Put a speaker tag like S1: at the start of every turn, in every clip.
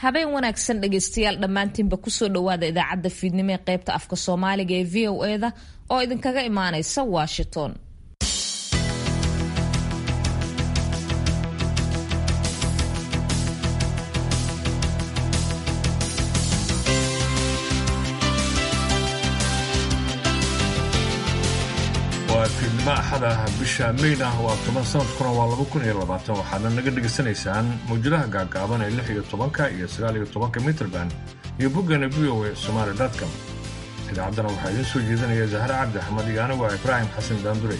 S1: habeen wanaagsan dhegaystayaal dhammaantiinba kusoo dhowaada idaacadda fiidnimo ee qaybta afka soomaaliga ee v o eda oo idinkaga imaanaysa washington
S2: waa fiidnimo axada bisha mayna waa toban sanadkuna waa laba kun iyo labaatan waxaadna naga dhegaysanaysaan mawjadaha gaagaaban ee lix iyo tobanka iyo sagaal iyo tobanka mitrband iyo boggana v o a somaali com idaacaddana waxaa idiin soo jeedinaya zahre cabdi axmed iyo anigu ibraahim xasan daandure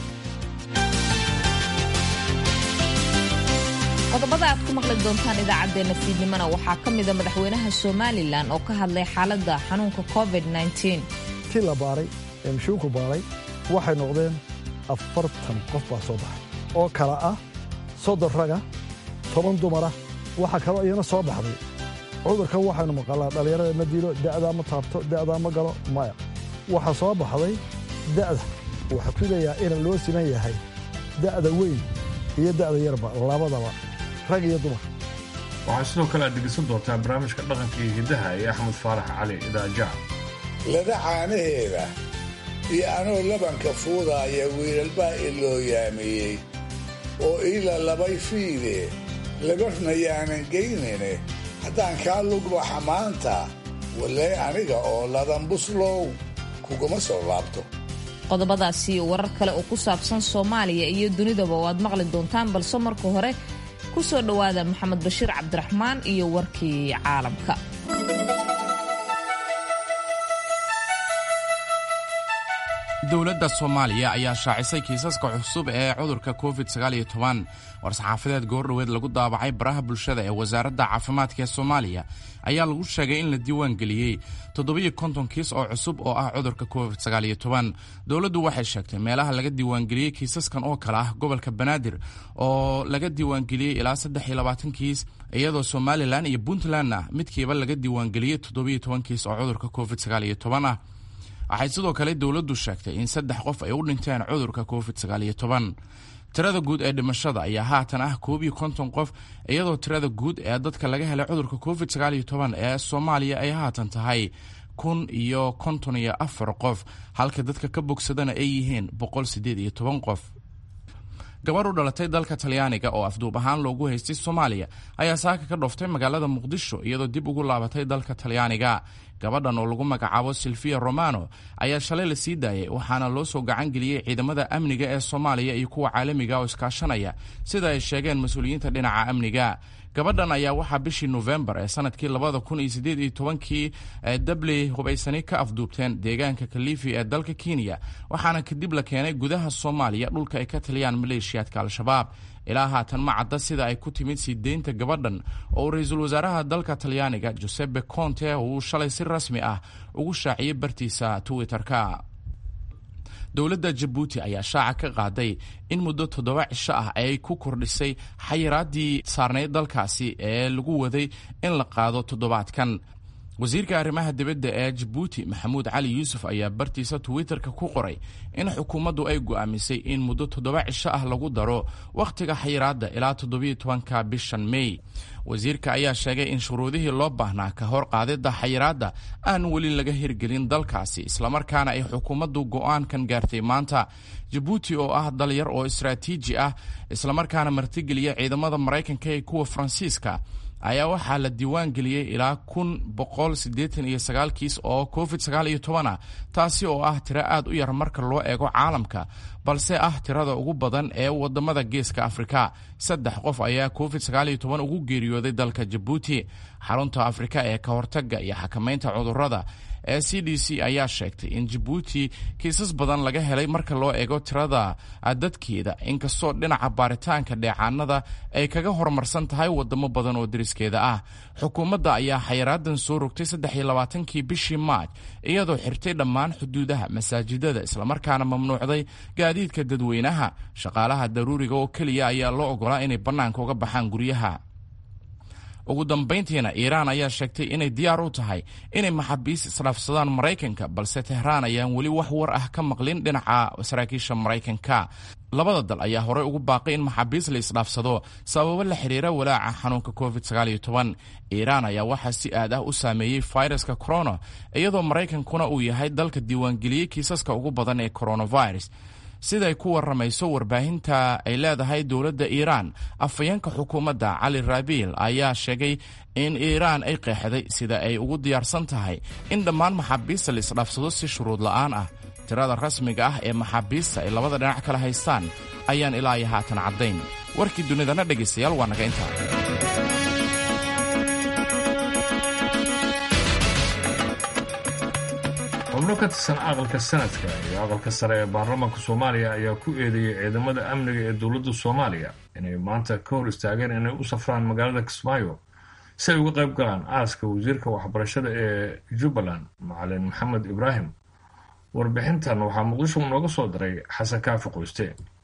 S1: qodobada aad ku maqli doontaan idaacaddeenna fiidnimona waxaa ka mida madaxweynaha somalilan oo ka hadlay xaaladda xanuunka covid
S3: ti la baaray ee mashuunku baaray waxay noqdeen afartan qof baa soo baxay oo kala ah soddon raga toban dumara waxaa kaloo iyana soo baxday cudurkan waxaynu maqalnaa dhallinyarada ma dilo da'daa ma taabto da'daa ma galo maya waxaa soo baxday da'da waxaa filayaa ina loo siman yahay da'da weyn iyo da'da yarba labadaba rag iyo dumar
S2: waxaa sidoo kale aad dhegaysan doontaa barnaamijka dhaqanka iyo hiddaha ee axmed faarax cali idaajac
S4: lada caanaheeda iyo anoo labanka fuudaaya wiilalbaa iloo yaamiyey oo iila labay fiide labarna yaanan geynine haddaan kaa lugbaxa maanta walee aniga oo ladan buslow kuguma soo laabto
S1: qodobadaasi warar kale oo ku saabsan soomaaliya iyo dunidaba oo aad maqli doontaan balse marka hore ku soo dhowaada maxamed bashiir cabdiraxmaan iyo warkii caalamka
S5: dowladda soomaaliya ayaa shaacisay kiisaska cusub ee cudurka covid war-saxaafadeed goordhoweed lagu daabacay baraha bulshada ee wasaaradda caafimaadka ee soomaaliya ayaa lagu sheegay in la diiwaangeliyey toddobiyo konton kiis oo cusub oo ah cudurka covid dowladdu waxay sheegtay meelaha laga diiwaangeliyey kiisaskan oo kale ah gobolka banaadir oo laga diiwaangeliyey ilaa saddex iyo labaatan kiis iyadoo somalilan iyo puntlandna midkiiba laga diiwaangeliyey toddobiyo toban kiis oo cudurka covid ah waxay sidoo kale dowladdu sheegtay in saddex qof ay u dhinteen cudurka covid tirada guud ee dhimashada ayaa haatan ah koob iyo konton qof iyadoo tirada guud ee dadka laga helay cudurka covid ee soomaaliya ay haatan tahay kun iyo konton iyo afar qof halka dadka ka bogsadana ay yihiin boqol sideed iyo toban qof gabar u dhalatay dalka talyaaniga oo afduub ahaan loogu haystay soomaaliya ayaa saaka ka dhooftay magaalada muqdisho iyadoo dib ugu laabatay dalka talyaaniga gabadhan oo lagu magacaabo silvia romano ayaa shalay la sii daayay waxaana loo soo gacan geliyey ciidamada amniga ee soomaaliya iyo kuwa caalamiga oo iskaashanaya sida ay sheegeen mas-uuliyiinta dhinaca amniga gabadhan ayaa waxaa bishii nofembar ee sanadkii labada kun iyo sideed iyo tobankii dabley hubaysani ka afduubteen deegaanka kalifi ee dalka kenya waxaana kadib la keenay gudaha soomaaliya dhulka ay ka taliyaan maleeshiyaadka al-shabaab ilaa haatan ma cadda sida ay ku timid sii deynta gabadhan oo ra-iisul wasaaraha dalka talyaaniga josepe conte uu shalay si rasmi ah ugu shaaciyey bartiisa twitter-ka dowladda jabuuti ayaa shaaca ka qaaday in muddo toddoba cisho ah ay ku kordhisay xayiraaddii saarnayd dalkaasi ee lagu waday in la qaado toddobaadkan wasiirka arrimaha dibadda ee jabuuti maxamuud cali yuusuf ayaa bartiisa twitter-ka ku qoray in xukuumaddu ay go'aamisay in muddo toddoba cisho ah lagu daro wakhtiga xayiraadda ilaa toddobiyo tobanka bishan mey wasiirka ayaa sheegay in shuruudihii loo baahnaa ka hor qaadidda xayiraadda aan weli laga hirgelin dalkaasi islamarkaana ay xukuumaddu go'aankan gaartay maanta jabuuti oo ah dal yar oo istaraatiiji ah islamarkaana martigeliya ciidamada maraykanka ee kuwa faransiiska ayaa waxaa la diiwaan geliyey ilaa kun boqol siddeetan iyo sagaal kiis oo covid sagaal iyo toban ah taasi oo ah tiro aad u yar marka loo eego caalamka balse ah tirada ugu badan ee wadamada geeska afrika saddex qof ayaa covid sagaal iyo toban ugu geeriyooday dalka jabuuti xarunta afrika ee ka hortaga iyo xakamaynta cudurrada ee c d c ayaa sheegtay in jabuuti kiisas badan laga helay marka loo eego tirada dadkeeda inkastoo dhinaca baaritaanka dheecaanada ay kaga horumarsan tahay wadamo badan oo deriskeeda ah xukuumadda ayaa xayiraadan soo rogtay saddex iyo labaatankii bishii maaj iyadoo xirtay dhammaan xuduudaha masaajidada islamarkaana mamnuucday gaadiidka dadweynaha shaqaalaha daruuriga oo keliya ayaa loo ogolaa inay bannaanka uga baxaan guryaha ugu dambayntiina iiraan ayaa sheegtay inay diyaar u tahay inay maxaabiis isdhaafsadaan maraykanka balse tehraan ayaan weli wax war ah ka maqlin dhinaca saraakiisha maraykanka labada dal ayaa horey ugu baaqay in maxaabiis la isdhaafsado sababo la xiriira walaaca xanuunka covid iiraan ayaa waxaa si aad ah u saameeyey fayraska corona iyadoo maraykankuna uu yahay dalka diiwaangeliyey kiisaska ugu badan ee coronavirus siday ku waramayso warbaahinta ay leedahay dowladda iiraan afhayeenka xukuumadda cali rabiil ayaa sheegay in iiraan ay qeexday sida ay ugu diyaarsan tahay in dhammaan maxaabiista la isdhaafsado si shuruud la'aan ah tirada rasmiga ah ee maxaabiista ay labada dhinac kala haystaan ayaan ilaa iyo haatan caddayn warkii dunidana dhegaystayaal waa naga intaa
S2: xubno ka tirsan aqalka sanadka iyo aqalka sare ee baarlamaanka soomaaliya ayaa ku eedeeyey ciidamada amniga ee dowladda soomaaliya inay maanta ka hor istaageen inay u safraan magaalada kismaayo si ay uga qayb galaan aaska wasiirka waxbarashada ee jubbaland macalin maxamed ibraahim warbixintan waxaa muqdisho nooga soo diray xasan kaafi qoyste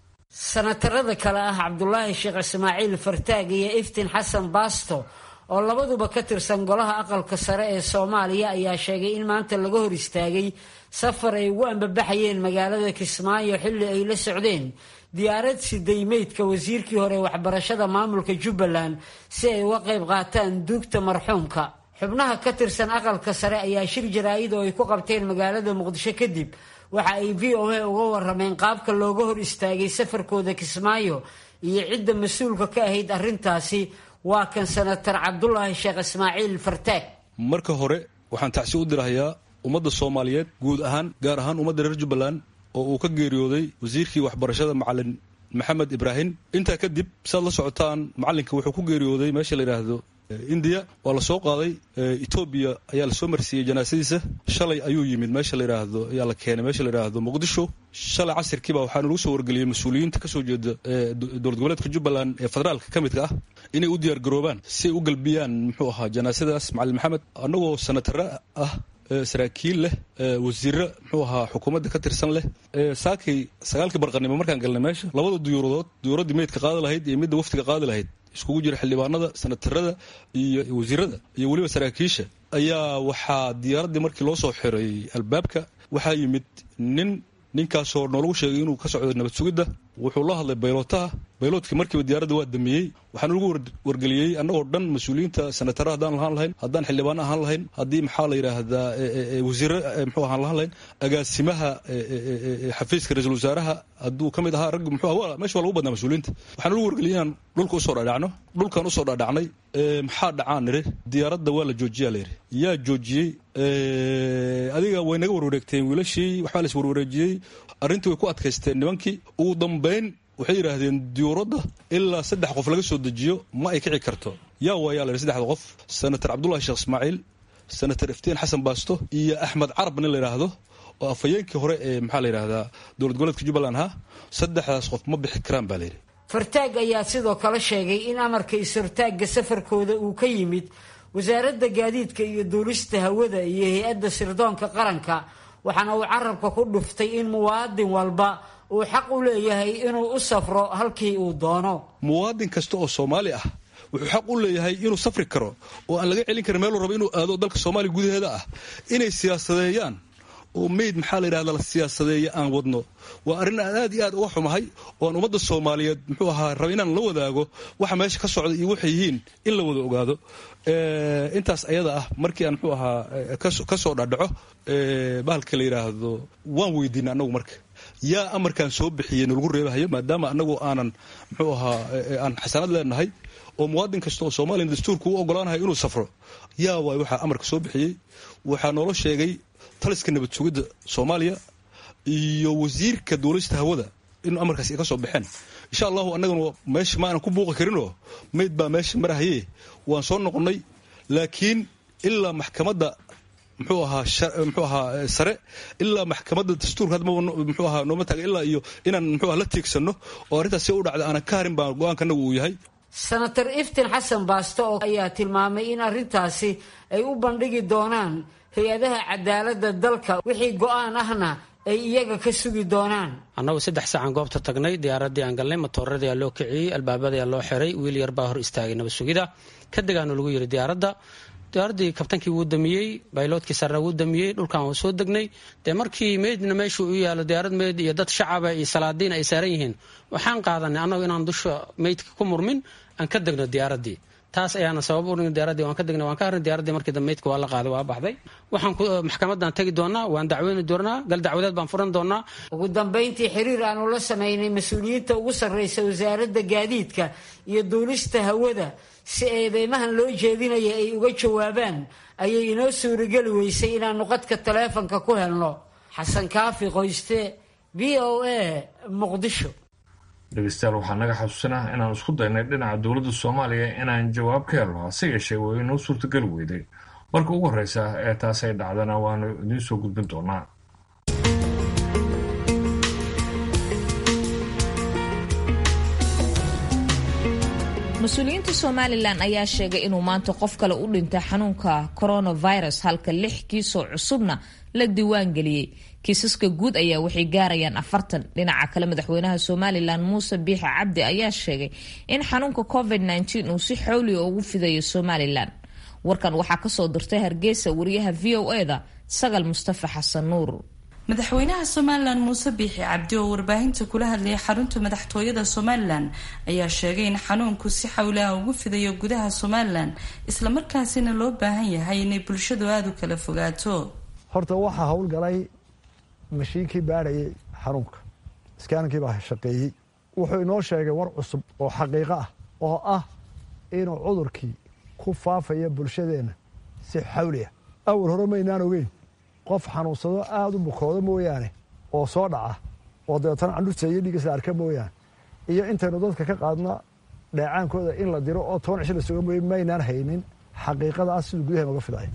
S6: sanatarada kale ah cabdulaahi sheekh ismaaciil fartaag iyo iftiin xasan baasto oo labaduba ka tirsan golaha aqalka sare ee soomaaliya ayaa sheegay in maanta laga hor istaagay safar ay ugu ambabaxayeen magaalada kismaayo xilli ay la socdeen diyaarad siday meydka wasiirkii hore waxbarashada maamulka jubbaland si ay uga qayb qaataan duugta marxuumka xubnaha ka tirsan aqalka sare ayaa shir jaraa'id oo ay ku qabteen magaalada muqdisho kadib waxa ay v o a uga warameen qaabka looga hor istaagay safarkooda kismaayo iyo cidda mas-uulka ka ahayd arrintaasi waa kan sanatar cabdulaahi sheekh ismaaciil fartaag
S7: marka hore waxaan tacsi u dirahayaa ummadda soomaaliyeed guud ahaan gaar ahaan ummadda reer jubbaland oo uu ka geeriyooday wasiirkii waxbarashada macalin maxamed ibraahim intaa kadib saad la socotaan macalinka wuxuu ku geeriyooday meesha la yidhaahdo indiya waa la soo qaaday etoobiya ayaa lasoo marsiiyey janaasadiisa shalay ayuu yimid meesha la yidhaahdo ayaa la keenay meesha la yidhaahdo muqdisho shalay casirkiiba waxaana lagu soo wargeliyey mas-uuliyiinta kasoo jeeda dowlad goboleedka jubbaland ee federaalka ka midka ah inay u diyaar garoobaan si ay u galbiyaan muxuu ahaa janaasadaas macalin maxamed annagoo sanatare ah saraakiil leh wasiiro muxuu ahaa xukuumadda ka tirsan leh saakay sagaalkii barqanimo markaan galnay meesha labada duyuuradood duyuuraddii meydka qaadi lahayd iyo midda waftiga qaadi lahayd iskugu jira xildhibaanada sanatarada iyo wasiirada iyo weliba saraakiisha ayaa waxaa diyaaraddii markii loo soo xiray albaabka waxaa yimid nin ninkaasoo noolagu sheegay inuu ka socdo nabad sugidda wuxuu la hadlay baylootaha bayloodkii markiiba diyaaradda waa damiyey waxaana lagu wargeliyey annagoo dhan mas-uuliyiinta sanatara haddaan lahaan lahayn haddaan xildhibaano ahaan lahayn haddii maxaa la yidhaahdaa wasiire muxuu ahaan lahaan lahayn agaasimaha xafiiska ra-iisul wasaaraha hadduu ka mid ahaa raggi muxuu aha meesha waa lagu badnaa mas-uuliyiinta waxaana lagu wargeliyey inaan dhulka usoo dhaadhacno dhulkaan usoo dhaadhacnay maxaa dhacaan niri diyaaradda waa la joojiyaa layidhi yaa joojiyey adiga way naga warwareegteen wiilashii waxbaa la is warwareejiyey arrintii way ku adkaysteen nimankii ugu dambayn waxay yidhaahdeen diyuuradda ilaa saddex qof laga soo dejiyo ma ay kici karto yaa waayaa la yidhi saddexda qof senator cabdullahi sheekh ismaaciil senator iftiin xasan baasto iyo axmed carab nin la yidhaahdo oo afhayeenkii hore ee maxaa la yidhahdaa dowlad goboleedka jubbaland ahaa saddexdaas qof ma bixi karaan baa layidhi
S6: fartaag ayaa sidoo kale sheegay in amarka is-hortaagga safarkooda uu ka yimid wasaaradda gaadiidka iyo duulista hawada iyo hay-adda sirdoonka qaranka waxaana uu carabka ku dhuftay in muwaadin walba uu xaq u leeyahay inuu u safro halkii uu doono
S7: muwaadin kasta oo soomaali ah wuxuu xaq u leeyahay inuu safri karo oo aan laga celin karin meeluu rabo inuu aado dalka soomaaliya gudaheeda ah inay siyaasadeeyaan oo meyd maxaa la yidhahda la siyaasadeeya aan wadno waa arrin aan aad iyo aad uga xumahay oo aan ummadda soomaaliyeed muxuu ahaa raba inaan la wadaago waxa meesha ka socda iyo waxay yihiin in la wada ogaado intaas ayada ah markii aan muxuu ahaa ka soo dhadhaco bahalka la yidhaahdo waan weydiinay annagu marka yaa amarkaan soo bixiyey nalagu reebahayo maadaama annagu aanan muxuu ahaa aan xasanad leenahay oo muwaadin kasta oo soomaaliya dastuurka u ogolaanahay inuu safro yaa waay waxaa amarka soo bixiyey waxaa noola sheegay taliska nabad sugidda soomaaliya iyo wasiirka duulista hawada in amarkaas ay ka soo baxeen insha allahu annagana meesha ma aanan ku buuqi karinoo mayd baa meesha marahaye waan soo noqonnay laakiin ilaa maxkamadda muxuu ahaa muxuu ahaa sare ilaa maxkamadda dastuurka hadda muxuu ahaa nooma taaga ilaa iyo inaan muxuu aha la tiigsanno oo arrintaas si u dhacda aanan ka harin baa go-aanka annagu uu yahay
S6: senator iftiin xasan baasto oo ayaa tilmaamay in arrintaasi ay u bandhigi doonaan hay-adaha cadaaladda dalka wixii go-aan ahna ay iyaga ka sugi doonaan
S8: annagu saddex saacaan goobta tagnay diyaaraddii aan galnay matooradii aa loo kiciyey albaabadii aa loo xiray wiil yar baa hor istaagay nabad sugida kadegaanu lagu yidhi diyaaradda diyaaraddii kabtankii wuu damiyey bayloodkii sarre wuu damiyey dhulkan waa soo degnay dee markii meydna meeshuu u yaalo diyaarad meyd iyo dad shacaba iyo salaadiin ay saaran yihiin waxaan qaadanay annagu inaan dusha meydka ku murmin aan ka degno diyaaraddii taas ayaana sabab u diyaaradii waan ka degnay waan ka harnay diyaaraddii markii dambe meydka waa la qaaday waa baxday waxaan maxkamadan tegi doonaa waan dacweyni doonaa gal dacwadeed baan furan doonaa
S6: ugu dambayntii xiriir aanu la samaynay mas-uuliyiinta ugu sarreysa wasaaradda gaadiidka iyo duulista hawada si eedeymahan loo jeedinaya ay uga jawaabaan ayay inoo suurageli weysay inaannu qadka taleefanka ku helno xasan kaafi qoyste v o a muqdisho
S2: dhegeystayaal waxaa naga xasuusanah inaan isku daynay dhinaca dowladda soomaaliya inaan jawaab ka helno hase yeeshee way inoo suurtageli weyday marka ugu horreysa ee taas ay dhacdana waanu idiin soo gudbin doonaa
S1: mas-uuliyiinta somalilan ayaa sheegay inuu maanta qof kale u dhintay xanuunka coronavirus halka lix kiisoo cusubna la diiwaan geliyey kiisaska guud ayaa waxay gaarayaan afartan dhinaca kale madaxweynaha somalilan muuse biixi cabdi ayaa sheegay in xanuunka covid -19 uu si xowliga ugu fidayo somalilan warkan waxaa kasoo dirtay hargeysa wariyaha v o e da sagal mustafa xasan nuur
S9: madaxweynaha somalilan muuse biixi cabdi oo warbaahinta kula hadlayay xarunta madaxtooyada somalilan ayaa sheegay in xanuunku si xawlaha ugu fidayo gudaha somalilan islamarkaasina loo baahan yahay inay bulshadu aada u kala fogaato
S3: horta waxaa howlgalay mashiinkii baadhayay xanuunka iskaaninkii baa shaqeeyey wuxuu inoo sheegay war cusub oo xaqiiqo ah oo ah inuu cudurkii ku faafaya bulshadeenna si xawli ah awal hore maynaan ogeyn qof xanuunsado aada u bukoodo mooyaane oo soo dhaca oo dabeetana candhurta iyo dhiigas la arka mooyaane iyo intaynu dadka ka qaadna dheecaankooda in la diro oo toban cisho la suga mooye maynaan haynin xaqiiqada ah siduu gudaha nooga fidaya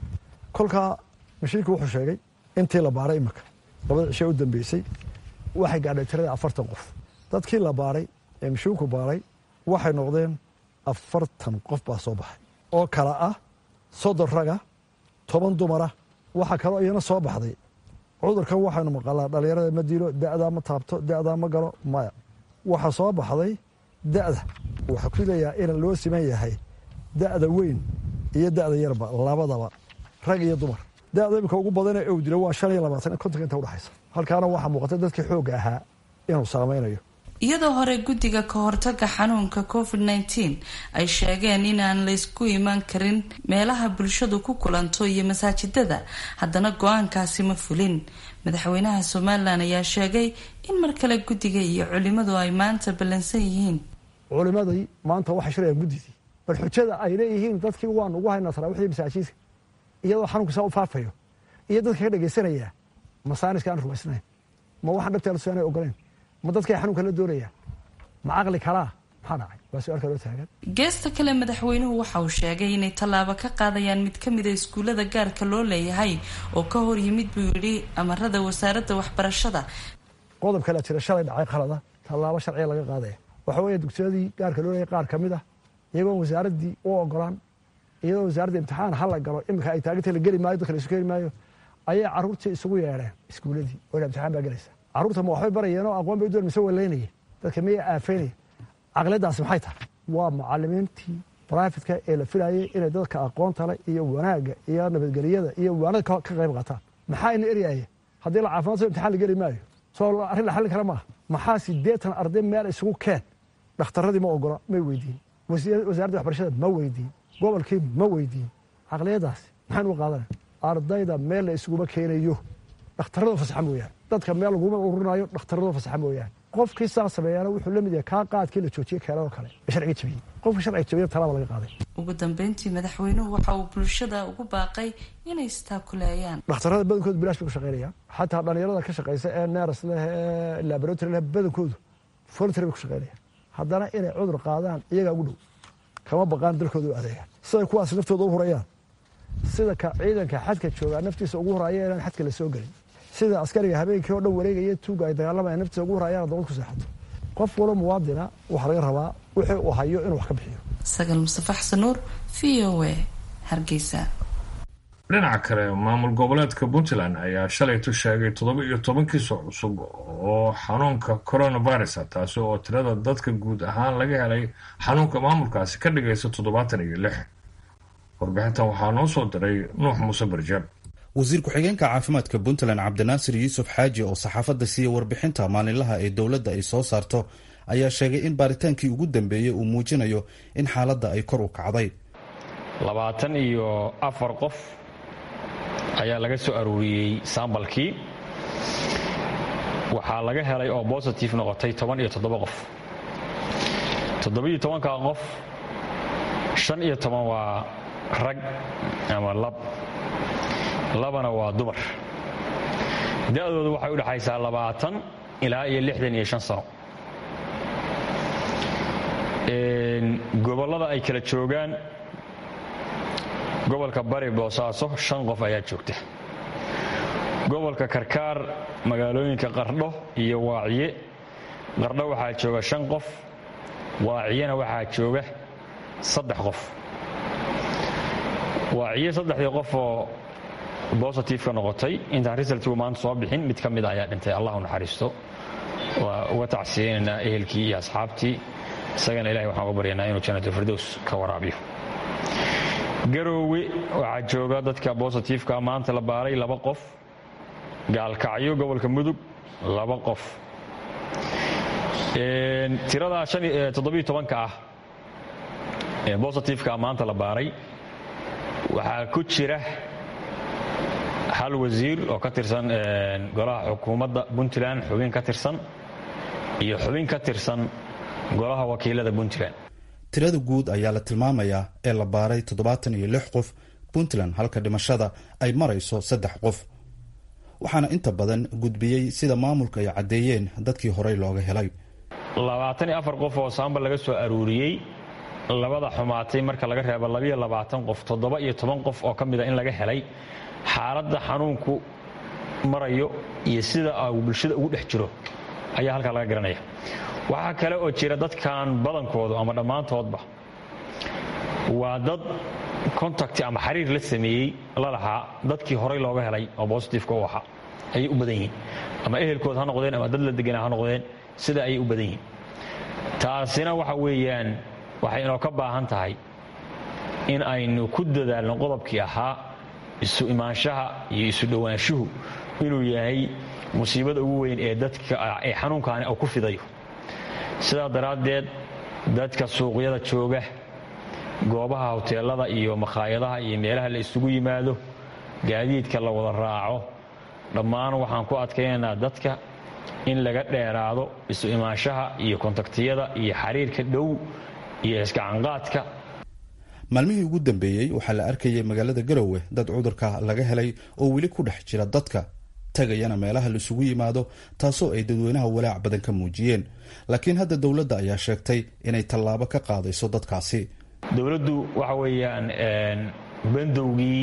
S3: kolkaa mashiinku wuxuu sheegay intii la baaray imika labada cishe u dambeysay waxay gaadhay tirada afartan qof dadkii la baaray ee mashiinku baaray waxay noqdeen afartan qof baa soo baxay oo kala ah soddon raga toban dumara waxaa kaloo iyana soo baxday cudurkan waxaynu maqalaa dhallinyarada ma dilo da'daa ma taabto da'daa ma galo maya waxaa soo baxday da'da waxaa ku leeyaha in loo siman yahay da'da weyn iyo da'da yarba labadaba rag iyo dumar da'da imika ugu badana ow dilo waa shan iyo labaatan kontonka inta udhexaysa halkaana waxaa muuqata dadkii xoogga ahaa inuu saamaynayo
S9: iyadoo hore guddiga ka hortaga xanuunka covid nteen ay sheegeen inaan laysku imaan karin meelaha bulshadu ku kulanto iyo masaajidada haddana go-aankaasi ma fulin madaxweynaha somalilan ayaa sheegay in mar kale guddiga iyo culimadu ay maanta ballansan yihiin
S3: culimadii maanta waxay shirayaan guddidii bal xujada ay leeyihiin dadkii waan ugu haynaa taraawiixdii masaajidka iyadoo xanuunka saa u faafayo iyo dadka ka dhegaysanaya masaaniska aan rumaysnayn ma waxaan dhabteela suaana ogoleyn ma dadkay xanuunka la doonayaan ma caqli kalaa maxaa dhacay waa su-aal kaloo taagan
S9: geesta kale madaxweynuhu waxa uu sheegay inay tallaabo ka qaadayaan mid ka mida iskuullada gaarka loo leeyahay oo ka hor yimid buu yidhi amarada wasaaradda waxbarashada
S3: qodob kalea jira shalay dhacay qalada tallaabo sharciga laga qaadaya waxa weeye dugsiyadii gaarka loo leeyahay qaar ka mid ah iyagoon wasaaraddii u ogolaan iyadoo wasaaradda imtixaan hala galo iminka ay taagintay la geli maayo dadka la isu keeni maayo ayay carruurtii isugu yeedheen iskuulladii oo imtixaan baa gelaysa carruurta ma waxbay barayeen oo aqoon bay u doon mise waleynaya dadka miyay aafeynaya caqliyaddaasi maxay tahay waa mucalimiintii brifetka ee la filayay inay dadka aqoonta le iyo wanaagga iyo nabadgelyada iyo waanada ka qayb qaataan maxaa ina eryaaya haddii la caafimaad so imtixaan la geli maayo soo arrin la xallin kara maaha maxaa siddeetan arday meel isugu keen dhakhtarradii ma ogola may weydiin wasaaradda waxbarashada ma weydiin gobolkii ma weydiin caqliyaddaasi maxaan uga qaadana ardayda meel la isuguma keenayo dhakhtarrada fasaxa mooyaane dadka meel laguma ururinayo dhakhtarrada fasaxa mooyaane qofkii saa sameeyaana wuxuu la mid yahay kaa qaadkii la joojiyey keenadoo kale ee sharciga jabiyey qofka sharciga jabiya talaaba laga qaaday
S9: ugu dambeyntii madaxweynuhu waxa uu bulshada ugu baaqay inay istaakuleeyaan
S3: dhakhtarrada badankoodu bilaash bay ku shaqeynayaan xataa dhallinyarada ka shaqaysa ee neeras leh ee laboratory leh badankoodu voluntary bay ku shaqeynayaan haddana inay cudur qaadaan iyagaa ugu dhow kama baqaan dalkooda u adeegaan siday kuwaas naftooda u hurayaan sida ka ciidanka xadka joogaa naftiisa ugu horaya inaan xadka la soo gelin sida askariga habeenkii oo dhan wareegaya tuuga ay dagaalamaya naftiisa ugu horayaan dowlad ku seexato qof walo muwaadina waxaa laga rabaa wixii uu hayo inuu wax ka bixiyo
S9: sagal mustafa xasan nuur v o a hargeysa
S2: dhinaca kale maamul goboleedka puntland ayaa shalaytu sheegay toddoba iyo toban kiiso cusub oo xanuunka coronavirus taasi oo tirada dadka guud ahaan laga helay xanuunka maamulkaasi ka dhigaysa toddobaatan iyo lix warbixintan waxaa noo soo diray nuux muuse barjaab
S10: wasiir ku-xigeenka caafimaadka puntland cabdinaasir yuusuf xaaji oo saxaafadda siiyey warbixinta maalinlaha ee dowladda ay soo saarto ayaa sheegay in baaritaankii ugu dambeeyey uu muujinayo in xaaladda ay kor u kacday
S11: labaatan iyo afar qof ayaa laga soo aruuriyey sambalkii waxaa laga helay oo bositive noqotay toban iyo toddoba qof toddobiyo tobanka qof shan iyo toban waa rag ama lab labana waa dumar da-doodu waxay u dhexaysaa labaatan ilaa iyo lixdan iyo shan sano gobollada ay kala joogaan gobolka bari boosaaso shan qof ayaa joogta gobolka karkaar magaalooyinka qardho iyo waaciye qardho waxaa jooga shan qof waaciyena waxaa jooga saddex qof waaciye saddexdii qof oo bositifeka noqotay intaan risaltigu maanta soo bixin mid ka mid ayaa dhintay allah u naxariisto waa uga tacsiyeynaynaa ehelkii iyo asxaabtii isagana ilahay waxaan uga baryanaa inuu janatulfirdows ka waraabiyo garoowe waxaa jooga dadka bositifeka maanta la baaray laba qof gaalkacyo gobolka mudug laba qof tiradaa toddobiyo tobanka ah ee bositifeka maanta la baaray waxaa ku jira hal wasiir oo ka tirsan golaha xukuumadda puntland xubin ka tirsan iyo xubin ka tirsan golaha wakiilada puntland
S10: tirada guud ayaa la tilmaamayaa ee la baaray toddobaatan iyo lix qof puntland halka dhimashada ay marayso saddex qof waxaana inta badan gudbiyey sida maamulka ay caddeeyeen dadkii horey looga helay
S11: labaatan iyo afar qof oo saambal laga soo aruuriyey labada xumaatay marka laga reebo labiyo labaatan qof toddoba iyo toban qof oo ka mida in laga helay xaaladda xanuunku marayo iyo sida uu bulshada ugu dhex jiro ayaa halkaa laga garanaya waxaa kale oo jira dadkan badankoodu ama dhammaantoodba waa dad contacti ama xiriir la sameeyey la lahaa dadkii horay looga helay oo bositifeka u ahaa ayay u badan yihiin ama ehelkood ha noqdeen ama dad la deganaa ha noqdeen sida ayay u badan yihiin taasina waxa weeyaan waxay inoo ka baahan tahay in aynu ku dadaalno qodobkii ahaa isu imaanshaha iyo isu dhowaanshuhu inuu yahay musiibada ugu weyn ee dadka ee xanuunkaani uu ku fidayo sidaa daraaddeed dadka suuqyada jooga goobaha hoteelada iyo makhaayadaha iyo meelaha la isugu yimaado gaadiidka la wada raaco dhammaan waxaan ku adkaynaynaa dadka in laga dheeraado isu imaanshaha iyo kontaktiyada iyo xiriirka dhow iyo iskacanqaadka
S10: maalmihii ugu dambeeyey waxaa la arkayay magaalada garowe dad cudurka laga helay oo weli ku dhex jira dadka tagayana meelaha laisugu yimaado taasoo ay dadweynaha walaac badan ka muujiyeen laakiin hadda dowladda ayaa sheegtay inay tallaabo ka qaadayso dadkaasi
S11: dowladdu waxa weeyaan bandowgii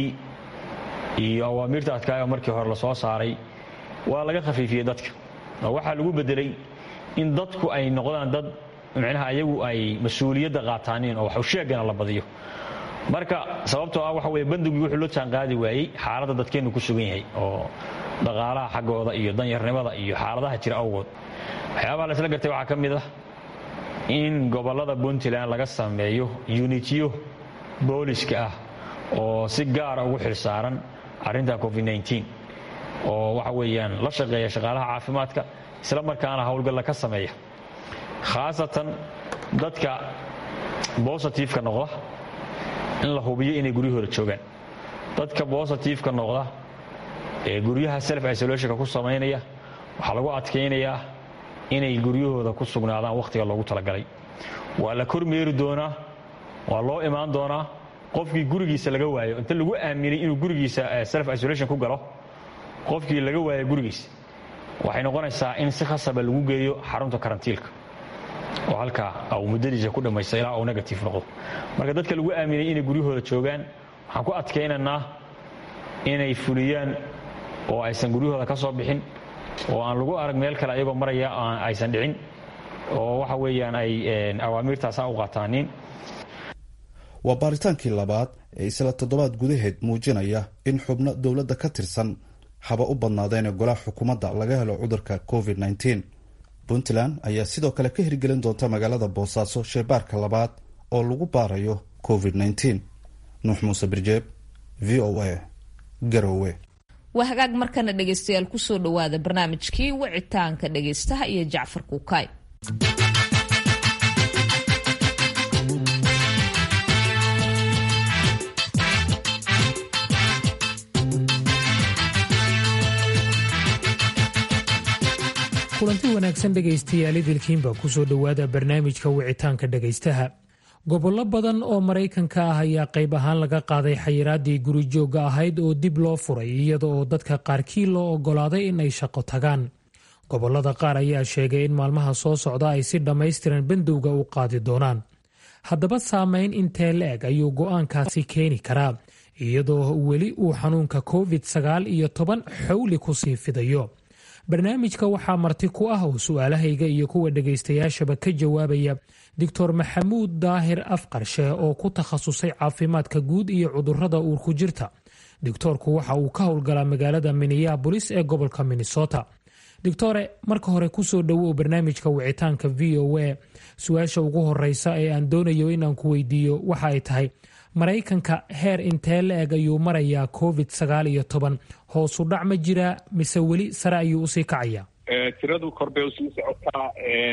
S11: iyo awaamiirta adkaayo markii hore lasoo saaray waa laga khafiifiyey dadka oo waxaa lagu bedelay in dadku ay noqdaan dad micnaha ayagu ay mas-uuliyadda qaataaniin oo waxusheegana la badiyo marka sababtoo ah waxa weye bandowgii wuxuu loo jaanqaadi waayey xaaladda dadkeennu ku sugan yahay oo dhaqaalaha xaggooda iyo danyarnimada iyo xaaladaha jira awgood waxyaabaha laisla gartay waxaa ka mid ah in gobollada puntland laga sameeyo yunitiyo booliska ah oo si gaara ugu xilsaaran arrinta covid-19 oo waxa weeyaan la shaqeeya shaqaalaha caafimaadka isla markaana howlgalla ka sameeya khaasatan dadka bositifeka noqda in la hubiyo inay guryahooda joogaan dadka bositifeka noqda ee guryaha self isolationka ku samaynaya waxaa lagu adkaynayaa inay guryahooda ku sugnaadaan wakhtiga loogu talagalay waa la kormeeri doonaa waa loo imaan doonaa qofkii gurigiisa laga waayo inta lagu aaminay inuu gurigiisa self isolation ku galo qofkii laga waayo gurigiisa waxay noqonaysaa in si khasaba lagu geeyo xarunta karantiilka oo halkaa uu muddadiisa ku dhammaysta ilaa uu negative noqdo marka dadka lagu aaminay inay guryahooda joogaan waxaan ku adkaynaynaa inay fuliyaan oo aysan guryahooda ka soo bixin oo aan lagu arag meel kale ayagoo maraya aysan dhicin oo waxa weeyaan ay awaamiirtaasa u qaataanin
S10: waa baaritaankii labaad ee isla toddobaad gudaheed muujinaya in xubno dowladda ka tirsan haba u badnaadeen golaha xukuumadda laga helo cudurka covid -19 puntland ayaa sidoo kale ka hirgelin doonta magaalada boosaaso sheebaarka labaad oo lagu baarayo covid -19 nuux muuse birjeeb v o a garowe
S1: waa hagaag markana dhegaystayaal kusoo dhowaada barnaamijkii wicitaanka dhegaystaha iyo jacfar kuukaay
S12: kulanti wanaagsan dhegaystayaal idilkiinba kusoo dhowaada barnaamijka wicitaanka dhegaystaha gobollo badan oo maraykanka ah ayaa qayb ahaan laga qaaday xayiraadii gurijoogga ahayd oo dib loo furay iyada oo dadka qaarkii loo oggolaaday in ay shaqo tagaan gobollada qaar ayaa sheegay in maalmaha soo socda ay si dhammaystiran bandowga u qaadi doonaan haddaba saameyn intee la-eg ayuu go'aankaasi keeni karaa iyadoo weli uu xanuunka covid sagaal iyo toban xowli kusii fidayo barnaamijka waxaa marti ku ah oo su-aalahayga iyo kuwa dhegaystayaashaba ka jawaabaya doctor maxamuud daahir afqarshe oo ku takhasusay caafimaadka guud iyo cudurrada uurku jirta doctoorku waxa uu ka howlgalaa magaalada minneabolis ee gobolka minnesota doctore marka hore kusoo dhowow barnaamijka wicitaanka v o a su-aasha ugu horeysa ee aan doonayo inaan ku weydiiyo waxa ay tahay maraykanka heer intee la eg ayuu marayaa covid sagaal iyo toban hoosu dhac ma jiraa mise weli sare ayuu usii kacayaa
S13: tiradu kor bay usii socotaa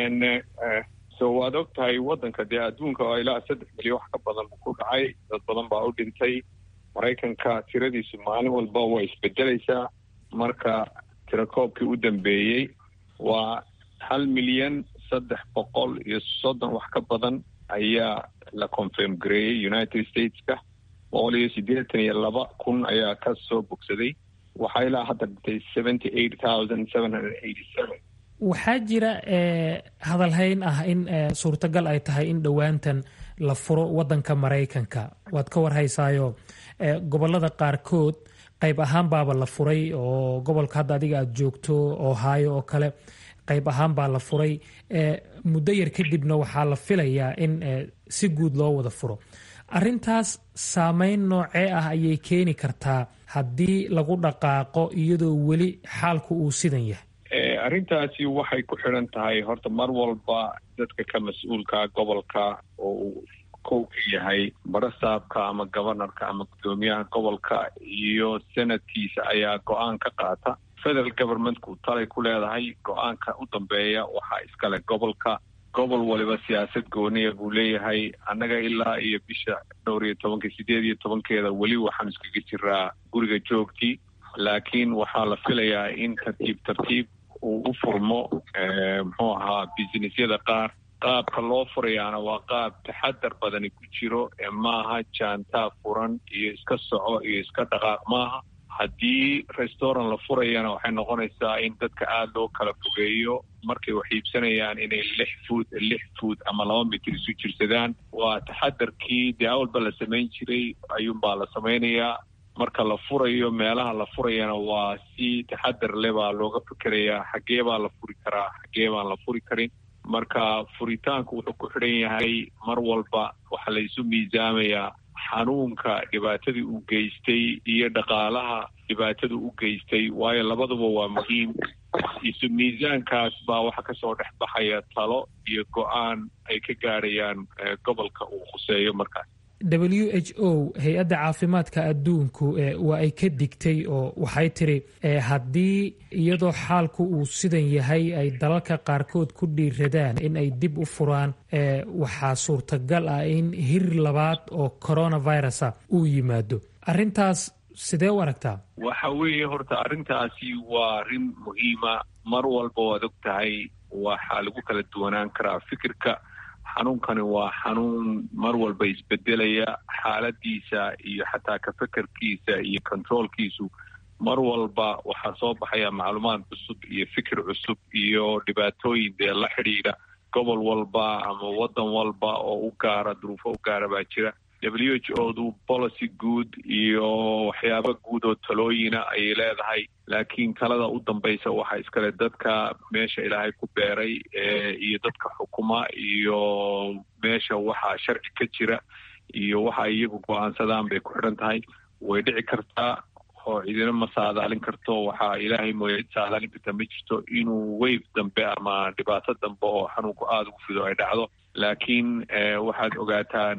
S13: so waad og tahay waddanka dee adduunka oo ilaa saddex milyan wax ka badan ku dhacay dad badan baa u dhintay maraykanka tiradiisu maalin walba way isbedelaysaa marka tirakoobkii u dambeeyey waa hal milyan saddex boqol iyo soddon wax ka badan ayaa la confirm gareeyey united stateska boqol iyo siddeetan iyo laba kun ayaa ka soo bogsaday waxaa ilaa hadda dhintay seventy eight thousand seven hundred eighty seven
S12: waxaa jira hadalhayn ah in suurtagal ay tahay in dhowaantan la furo wadanka maraykanka waad ka warhaysaayo gobolada qaarkood qayb ahaan baaba la furay oo gobolka hadda adiga aada joogto ohio oo kale qayb ahaan baa la furay muddo yar kadibna waxaa la filayaa in si guud loo wada furo arintaas saameyn noocee ah ayay keeni kartaa haddii lagu dhaqaaqo iyadoo weli xaalku uu sidan yahay
S13: arrintaasi waxay ku xidhan tahay horta mar walba dadka ka mas-uulka gobolka oo uu kow ka yahay barasaabka ama gobanarka ama guddoomiyaha gobolka iyo senadkiisa ayaa go-aan ka qaata federal governmentku talay ku leedahay go-aanka u dambeeya waxaa iskale gobolka gobol waliba siyaasad gooniya buu leeyahay annaga ilaa iyo bisha dhowr iyo tobanka sideed iyo tobankeeda weli waxaan iskaga jiraa guriga joogtii laakiin waxaa la filayaa in tartiib tartiib uu u furmo muxuu ahaa businessyada qaar qaabka loo furayaana waa qaab taxadar badani ku jiro ee maaha jaantaa furan iyo iska soco iyo iska dhaqaaq maaha haddii restaurant la furayana waxay noqonaysaa in dadka aada loo kala fogeeyo markay wax iibsanayaan inay lix fuud lix fuud ama laba mitir isu jirsadaan waa taxadarkii dee awalba la samayn jiray ayuunbaa la samaynayaa marka la furayo meelaha la furayana waa si taxadar le baa looga fikerayaa xaggee baa la furi karaa xaggee baan la furi karin marka furitaanku wuxuu ku xidhan yahay mar walba waxaa la isu miisaamayaa xanuunka dhibaatadii uu geystay iyo dhaqaalaha dhibaatada u geystay waayo labaduba waa muhiim isu miisaankaas baa waxaa kasoo dhex baxaya talo iyo go-aan ay ka gaadhayaan gobolka uu khuseeyo markaas
S12: w h o hay-adda caafimaadka adduunku waa ay ka digtay oo waxay tiri haddii iyadoo xaalku uu sidan yahay ay dalalka qaarkood ku dhiiradaan in ay dib u furaan waxaa suurtagal ah in hir labaad oo coronavirusa uu yimaado arintaas sidee u aragtaa
S13: waxa weeye horta arrintaasi waa arrin muhiima mar walba waad og tahay waxaa lagu kala duwanaan karaa fikirka xanuunkani waa xanuun mar walba isbedelaya xaaladiisa iyo xataa ka fekerkiisa iyo controolkiisu mar walba waxaa soo baxaya macluumaad cusub iyo fikir cusub iyo dhibaatooyin dee la xidhiidha gobol walba ama waddan walba oo u gaara duruufo u gaara baa jira w h o du policy guud iyo waxyaaba guud oo talooyina ayay leedahay laakiin talada u dambaysa waxaa iskale dadka meesha ilaahay ku beeray iyo dadka xukuma iyo meesha waxaa sharci ka jira iyo waxa iyagu go-aansadaan bay ku xidhan tahay way dhici kartaa oo cidina ma saadaalin karto waxaa ilaahay mooya cid saadaalin karta ma jirto inuu weyf dambe ama dhibaato dambe oo xanuunku aada ugu fido ay dhacdo laakiin waxaad ogaataan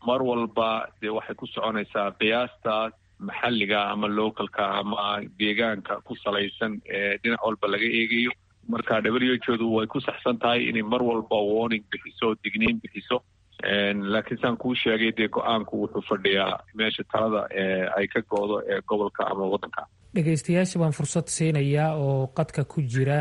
S13: mar walba dee waxay ku soconaysaa qiyaastaas maxalliga ama localka ama deegaanka ku salaysan ee dhinac walba laga eegayo marka whodu way ku saxsan tahay inay mar walba warning bixiso digniin bixiso laakiin saan kuu sheegay dee go-aanku wuxuu fadhiyaa meesha talada ee ay ka go-do ee gobolka ama waddanka
S12: dhegaystayaasha baan fursad siinayaa oo qadka ku jira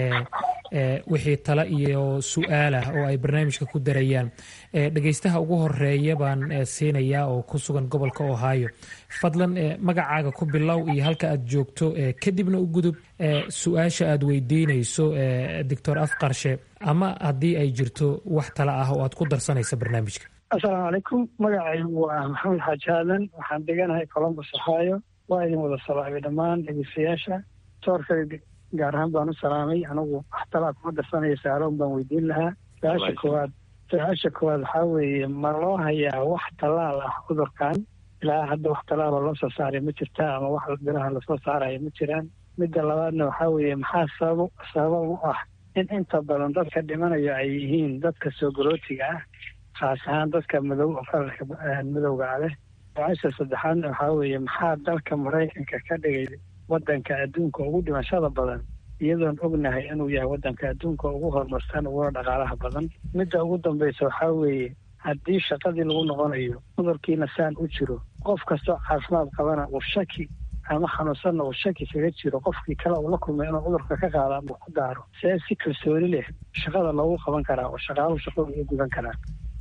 S12: wixii talo iyo su-aalah oo ay barnaamijka ku darayaan dhegaystaha ugu horeeya baan siinayaa oo ku sugan gobolka ohio fadlan magacaaga ku bilow iyo halka aad joogto kadibna u gudub su-aasha aad weydiinayso doctor afqarshe ama haddii ay jirto wax talo ah oo aad ku darsanaysa barnaamijka
S14: assalaamu calaykum magacaygu waa maxamed xaaji aadan waxaan deganahay colombus ohio waa idin wada salaamay dhammaan dhegeystayaasha toorka gaar ahaan baan u salaamay anigu wax talaa kuma darsanaya saaloon baan weydiin lahaa su-aasha koowaad su-aasha koowaad waxaa weeye ma loo hayaa wax tallaal ah cudurkan ilaa hadda wax tallaaloo loo soo saaray ma jirta ama wax biraha lasoo saaraya ma jiraan midda labaadna waxaa weeye maxaa sabab sabab u ah in inta badan dadka dhimanayo ay yihiin dadka soo garootiga ah khaas ahaan dadka madow oo kalarka madowga leh su-aasha saddexaadna waxaa weeye maxaa dalka maraykanka ka dhigay waddanka adduunka ugu dhimashada badan iyadoon ognahay inuu yahay waddanka adduunka ugu horumarsan uguna dhaqaalaha badan midda ugu dambaysa waxaa weeye haddii shaqadii lagu noqonayo cudurkiina saan u jiro qof kastoo caafimaad qabana uu shaki ama xanuunsanna uu shaki kaga jiro qofkii kale uu la kulmay inuu cudurka ka qaada ama ku daaro see si kalsooni leh shaqada loogu qaban karaa oo shaqaaluhu shaqooda u gudan karaa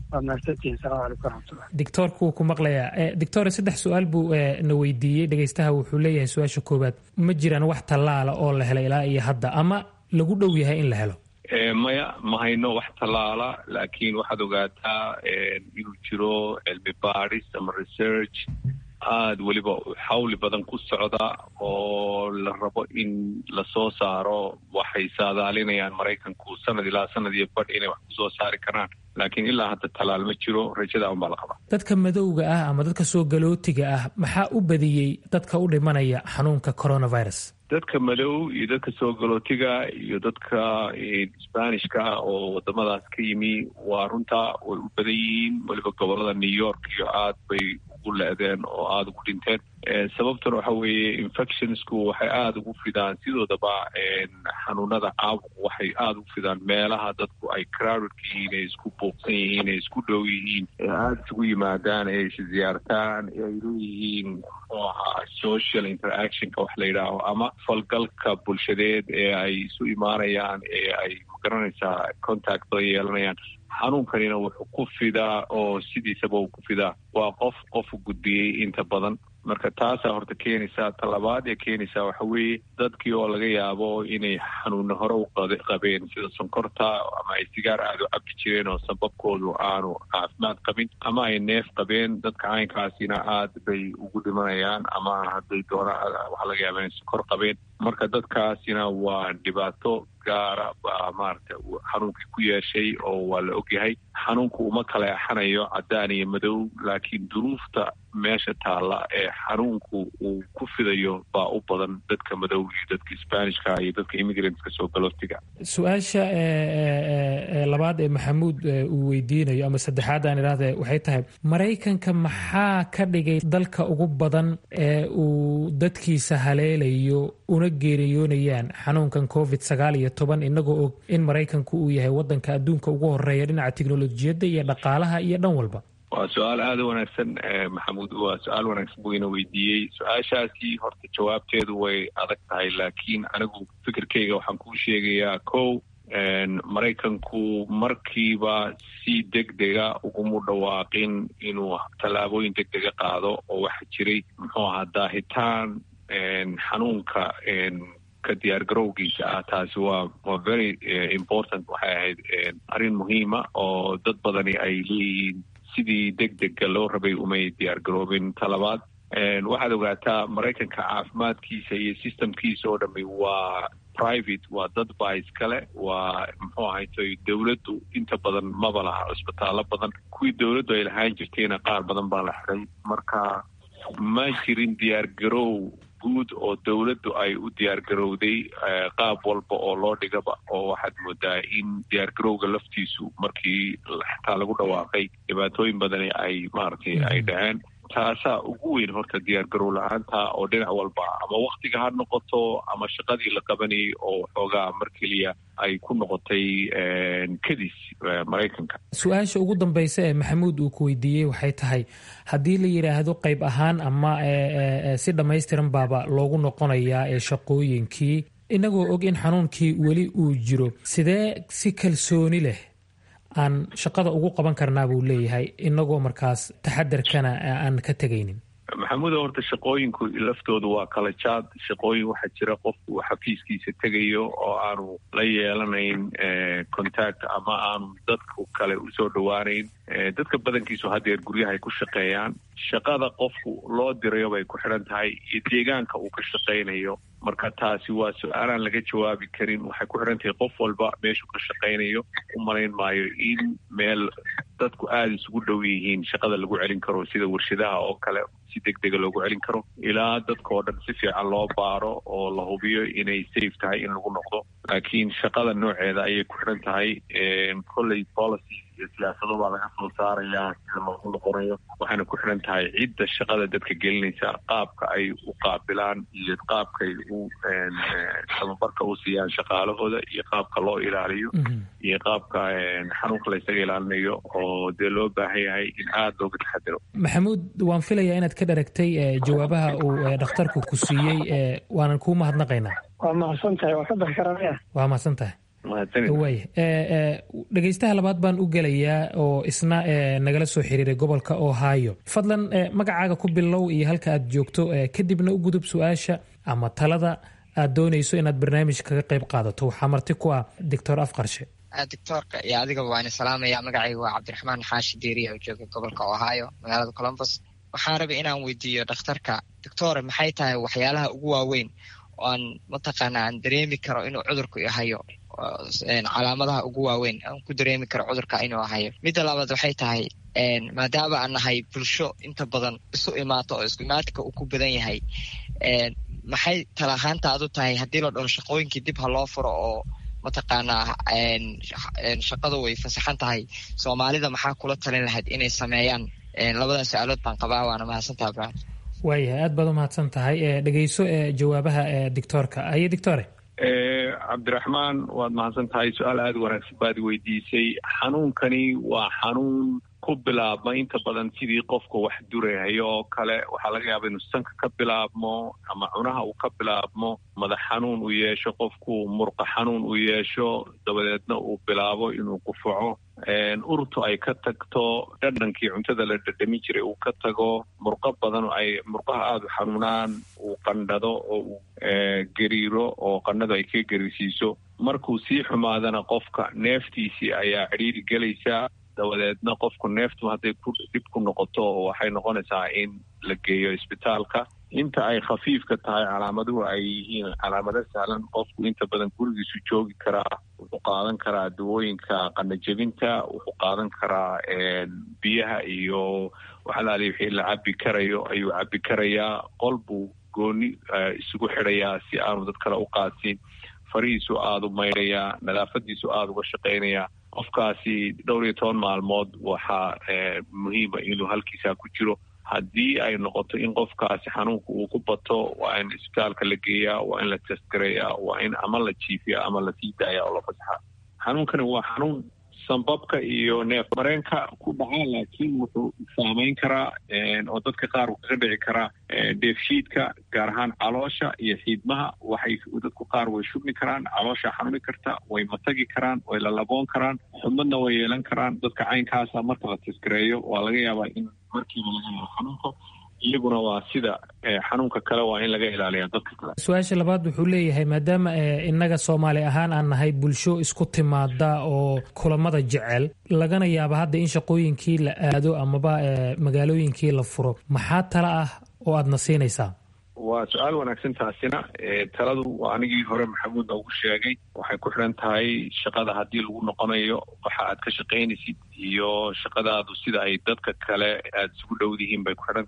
S12: dictoorku wuu ku maqlayaa doctor saddex su-aal buu na weydiiyey dhegaystaha wuxuu leeyahay su-aasha koowaad ma jiraan wax tallaala oo la helay ilaa iyo hadda ama lagu dhow yahay in la helo
S13: maya ma hayno wax tallaala laakiin waxaad ogaataa inuu jiro cilmi baadhis ama research aada weliba xawli badan ku socda oo la rabo in lasoo saaro waxay saadaalinayaan maraykanku sanad ilaa sanad iyo badh inay wax kusoo saari karaan laakiin ilaa hadda tallaal ma jiro rajada unbaa la qabaa
S12: dadka madowga ah ama dadka soo galootiga ah maxaa u badiyey dadka u dhimanaya xanuunka coronavirus
S13: dadka madow iyo dadka soo galootiga iyo dadka sbanishka oo wadamadaas ka yimi waa runtaa way u badan yihiin weliba gobolada new york iyo aad bay ugu le-deen oo aada ugu dhinteen sababtuna waxa weeye infectionsku waxay aada ugu fidaan sidoodaba xanuunada caabuqu waxay aada ugu fidaan meelaha dadku ay crowdedka yihiin ay isku buuqsan yihiin ay isku dhow yihiin ee aada isugu yimaadaan ee is ziyaartaan ee ay leeyihiin muxuu ahaa social interactionka wax la yidhaaho ama falgalka bulshadeed ee ay isu imaanayaan ee ay magaranaysaa contact la yeelanayaan xanuunkanina wuxuu ku fidaa oo sidiisaba uu ku fidaa waa qof qofu gudbiyey inta badan marka taasaa horta keenaysaa talabaad ee keenaysaa waxa weeye dadkii oo laga yaabo inay xanuunna hore u qabeen sida sonkorta ama ay sigaar aada u cabbi jireen oo sababkoodu aanu caafimaad qabin ama ay neef qabeen dadka caynkaasina aad bay ugu dhimanayaan ama hadday doonaan waxaa laga yaaba inay sonkor qabeen marka dadkaasina waa dhibaato gaara baa maaragta xanuunkii ku yeeshay oo waa la ogyahay xanuunku uma kala exanayo caddaan iyo madow laakiin duruufta meesha taalla ee xanuunku uu ku fidayo baa u badan dadka madow iyo dadka sbanishka iyo dadka immigrantska soo galootiga
S12: su-aasha labaad ee maxamuud uu weydiinayo ama saddexaad aan idhaahde waxay tahay maraykanka maxaa ka dhigay dalka ugu badan ee uu dadkiisa haleelayo una geeriyoonayaan xanuunkan covid sagaal iyo toban inagoo og in maraykanku uu yahay wadanka adduunka ugu horeeya dhinaca teknolojiyadda iyo dhaqaalaha iyo dhan walba
S13: waa su-aal aada u wanaagsan maxamuud waa su-aal wanaagsan buu ina weydiiyey su-aashaasi horta jawaabteedu way adag tahay laakiin anigu fikirkayga waxaan kuu sheegayaa kow maraykanku markiiba si deg dega ugumu dhawaaqin inuu tallaabooyin deg dega qaado oo waxa jiray muxuu ahaa daahitaan xanuunka ka diyaar garowgiisa ah taasi waa waa very important waxay ahayd arrin muhiima oo dad badani ay leeyihiin sidii deg dega loo rabay umay diyaar garoobin talabaad waxaad ogaataa maraykanka caafimaadkiisa iyo systemkiisa oo dhami waa private waa dad baa iskale waa muxuu ahaytoy dowladdu inta badan maba laha cisbitaallo badan kuwii dowladdu ay lahaan jirtayna qaar badan baa la xiray marka ma jirin diyaar garow guud oo dowladdu ay u diyaargarowday qaab walba oo loo dhigaba oo waxaad moodaa in diyaargarowga laftiisu markii xataa lagu dhawaaqay dhibaatooyin badani ay maaragtay ay dhaceen taasaa ugu weyn horta diyaargarow la-aanta oo dhinac walba ama waktiga ha noqoto ama shaqadii la qabanayay oo xoogaa mar keliya ay ku noqotay kadis maraykanka
S12: su-aasha ugu dambeysa ee maxamuud uu ku weydiiyey waxay tahay haddii la yidhaahdo qayb ahaan ama si dhammaystiran baaba loogu noqonayaa ee shaqooyinkii inagoo og in xanuunkii weli uu jiro sidee si kalsooni leh aan shaqada ugu qaban karnaa buu leeyahay inagoo markaas taxadarkana aan ka tegaynin
S13: maxamuudo horta shaqooyinku laftoodu waa kala jaad shaqooyin waxaa jira qofku uu xafiiskiisa tegayo oo aanu la yeelanayn contact ama aanu dadku kale usoo dhowaanayn dadka badankiisu haddeer guryahay ku shaqeeyaan shaqada qofku loo dirayo bay ku xidhan tahay iyo deegaanka uu ka shaqaynayo marka taasi waa su-aalaan laga jawaabi karin waxay ku xidhan tahay qof walba meeshuu ka shaqaynayo u malayn maayo in meel dadku aada isugu dhow yihiin shaqada lagu celin karo sida warshadaha oo kale si deg dega loogu celin karo ilaa dadka oo dhan si fiican loo baaro oo la hubiyo inay safe tahay in lagu noqdo laakiin shaqada nooceeda ayay ku xidhan tahay kolley policy iyo siyaasado baa laga soo saarayaa sida loogu noqonayo waxayna ku xidhan tahay cidda shaqada dadka gelinaysa qaabka ay u qaabilaan iyo qaabkay u tababarka u siiyaan shaqaalahooda iyo qaabka loo ilaaliyo iyo qaabka xanuunka la ysaga ilaalinayo oo dee loo baahan yahay in aada looga taxadiro
S12: maxamuud waan filayaa inaad ka dharagtay jawaabaha uu dhakhtarku ku siiyey waanan kuu mahadnaqaynaa
S14: waa mahadsan tahay waa ka bixi karanaya
S12: waa mahadsan tahay waaya dhegaystaha labaad baan u gelayaa oo isna nagala soo xiriiray gobolka ohio fadlan magacaaga ku bilow iyo halka aad joogto kadibna u gudub su-aasha ama talada aad doonayso inaad barnaamij kaga qayb qaadato waxaa marti ku ah doctor afqarshe
S15: doctoorka iyo adigaba waan salaamaya magacayga waa cabdiraxmaan xaashi diiriya oo jooga gobolka ohio magaalada colombus waxaan rabay inaan weydiiyo dhakhtarka doctore maxay tahay waxyaalaha ugu waaweyn oo aan mataqaana aan dareemi karo inuu cudurku ihayo calaamadaha ugu waaweyn aan ku dareemi karo cudurka inuu ahayo midda labaad waxay tahay maadaama aan nahay bulsho inta badan isu imaato oo isku imaatinka uu ku badan yahay maxay talahaantaadu tahay haddii la dhaho shaqooyinkii dib ha loo furo oo mataqaanaa shaqadu way fasaxan tahay soomaalida maxaa kula talin lahayd inay sameeyaan labadaas su-aalood baan qabaa waana mahadsantaha bra
S12: waayahay aad baad u mahadsan tahay dhegeyso jawaabaha doctoorka aye doctore
S13: cabdiraxmaan waad mahadsan tahay su-aal aada wanaagsan baad weydiisay xanuunkani waa xanuun ku bilaabma inta badan sidii qofka wax durahayo oo kale waxaa laga yaaba inuu sanka ka bilaabmo ama cunaha uu ka bilaabmo madax xanuun uu yeesho qofku murqa xanuun uu yeesho dabadeedna uu bilaabo inuu qufaco urtu ay ka tagto dhadhankii cuntada la dhadhamin jiray uu ka tago murqo badan ay murqaha aada u xanuunaan uu qandhado oo uu gariiro oo qandhadu ay ka gariirsiiso markuu sii xumaadana qofka neeftiisii ayaa cidhiiri gelaysaa dabadeedna qofku neeftu hadday ku dhib ku noqoto waxay noqonaysaa in la geeyo isbitaalka inta ay khafiifka tahay calaamaduhu ay yihiin calaamado sahlan qofku inta badan gurigiisu joogi karaa wuxuu qaadan karaa dawooyinka qandhajebinta wuxuu qaadan karaa biyaha iyo waxalaali wixii la cabi karayo ayuu cabi karayaa qol buu gooni isugu xidhayaa si aanu dad kale u qaadsin farihiisu aada u maydhayaa nadaafadiisu aada uga shaqaynayaa qofkaasi dhowr iyo toban maalmood waxaa muhiima inuu halkiisaa ku jiro haddii ay noqoto in qofkaasi xanuunka uu ku bato waa in isbitaalka la geeyaa waa in la testgareeyaa waa in ama la jiifiya ama lasii daaya oo la fasaxa xanuunkani waa xanuun sambabka iyo neef mareenka ku dhaca laakiin wuxuu saameyn karaa oo dadka qaar uu kaga dhici karaa dheefshiidka gaar ahaan caloosha iyo xiidmaha waxay dadku qaar way shubmi karaan caloosha xanuni karta way matagi karaan way lalaboon karaan xubmadna way yeelan karaan dadka caynkaasa marka la taskareeyo waa laga yaabaa in markiiba laga helo xanuunka iyaguna waa sida xanuunka kale waa in laga ilaaliya dadka kale
S12: su-aasha labaad wuxuu leeyahay maadaama innaga soomaali ahaan aan nahay bulsho isku timaada oo kulamada jecel lagana yaaba hadda in shaqooyinkii la aado amaba magaalooyinkii la furo maxaa tala ah oo aadna siinaysaa
S13: waa su-aal wanaagsan taasina taladu waa anigii hore maxamuud noogu sheegay waxay ku xidhan tahay shaqada haddii lagu noqonayo waxa aad ka shaqaynaysid iyo shaqadaadu sida ay dadka kale aada isugu dhowdihiin bay ku xidhan tahay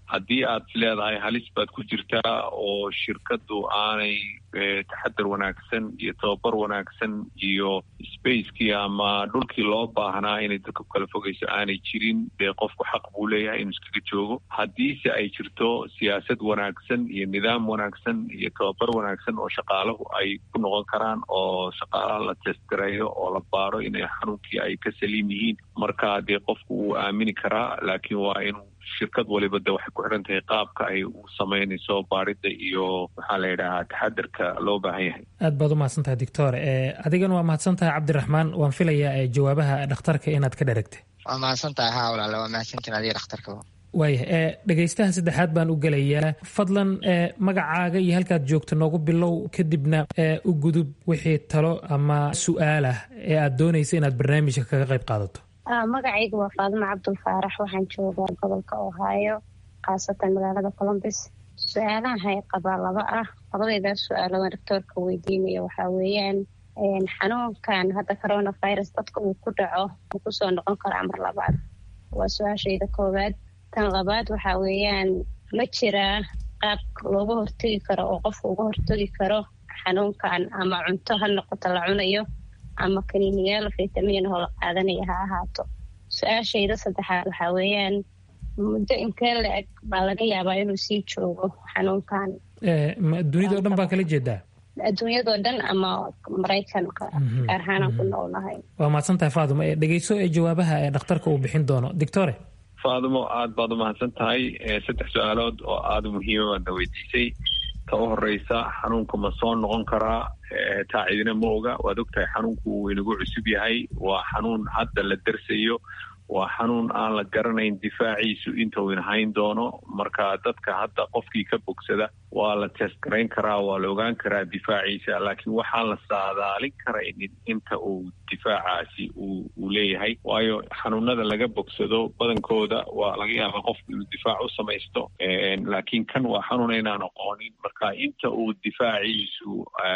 S13: haddii aad leedahay halis baad ku jirtaa oo shirkadu aanay taxadar wanaagsan iyo tababar wanaagsan iyo spacekii ama dhulkii loo baahnaa inay dadka kala fogeyso aanay jirin dee qofku xaq buu leeyahay inuu iskaga joogo haddiise ay jirto siyaasad wanaagsan iyo nidaam wanaagsan iyo tababar wanaagsan oo shaqaalahu ay ku noqon karaan oo shaqaalaha la testgareeyo oo la baaro inay xanuunkii ay ka saliim yihiin marka dee qofku wuu aamini karaa laakiin waa inuu shirkad waliba de waxay ku xidhan tahay qaabka ay u samaynayso baarida iyo maxaa la yidhahaa taxadarka loo baahan yahay
S12: aad baad u mahadsan tahay doctor adigana waa mahadsan tahay cabdiraxmaan waan filayaa jawaabaha dhakhtarka inaad ka dharagtay
S15: waa mahadsan tahay haa walaale waa mahadsantiin adiga dhakhtarka
S12: waaya dhegaystaha saddexaad baan u gelayaa fadlan magacaaga iyo halkaad joogto noogu bilow kadibna u gudub wixii talo ama su-aalah ee aad doonaysa inaad barnaamijka kaga qayb qaadato
S16: magacaygu waa faadimo cabdulfaarax waxaan joogaa gobolka ohaayo khaasatan magaalada colombus su-aalaha hay qabaa laba ah labadeydaas su-aalodan doctoorka weydiinaya waxaa weeyaan xanuunkan hadda coronavirus dadka uu ku dhaco uu kusoo noqon karaa mar labaad waa su-aashayda koowaad tan labaad waxaa weeyaan ma jiraa qaab looga hortegi karo oo qofka uga hortegi karo xanuunkan ama cunto ha noqoto la cunayo ama kaniiniyaal fitamiin oo la qaadanaya ha ahaato su-aashayda saddexaad waxaa weeyaan muddo inkee la-eg baa laga yaabaa inuu sii joogo xanuunkan
S12: dunidao dhan baa kala jeedaa
S16: adduunyadoo dhan ama maraykanka gaar ahaanaan ku noolnahay
S12: waa mahadsan tahay faadimo dhegeyso ee jawaabaha ee dhakhtarka uu bixin doono doctore
S13: faadimo aad baad u mahadsan tahay saddex su-aalood oo aada muhiima baadna weydiisay ta u horeysa xanuunka ma soo noqon karaa taa cidina ma oga waad ogtahay xanuunku wuu inagu cusub yahay waa xanuun hadda la darsayo waa xanuun aan la garanayn difaaciisu inta uu inhayn doono marka dadka hadda qofkii ka bogsada waa la testgarayn karaa waa la ogaan karaa difaaciisa laakiin waxaan la saadaalin karaynin inta uu difaacaasi uu leeyahay waayo xanuunada laga bogsado badankooda waa laga yaaba qofku inuu difaac u samaysto laakiin kan waa xanuun inaan aqoonin marka inta uu difaaciisu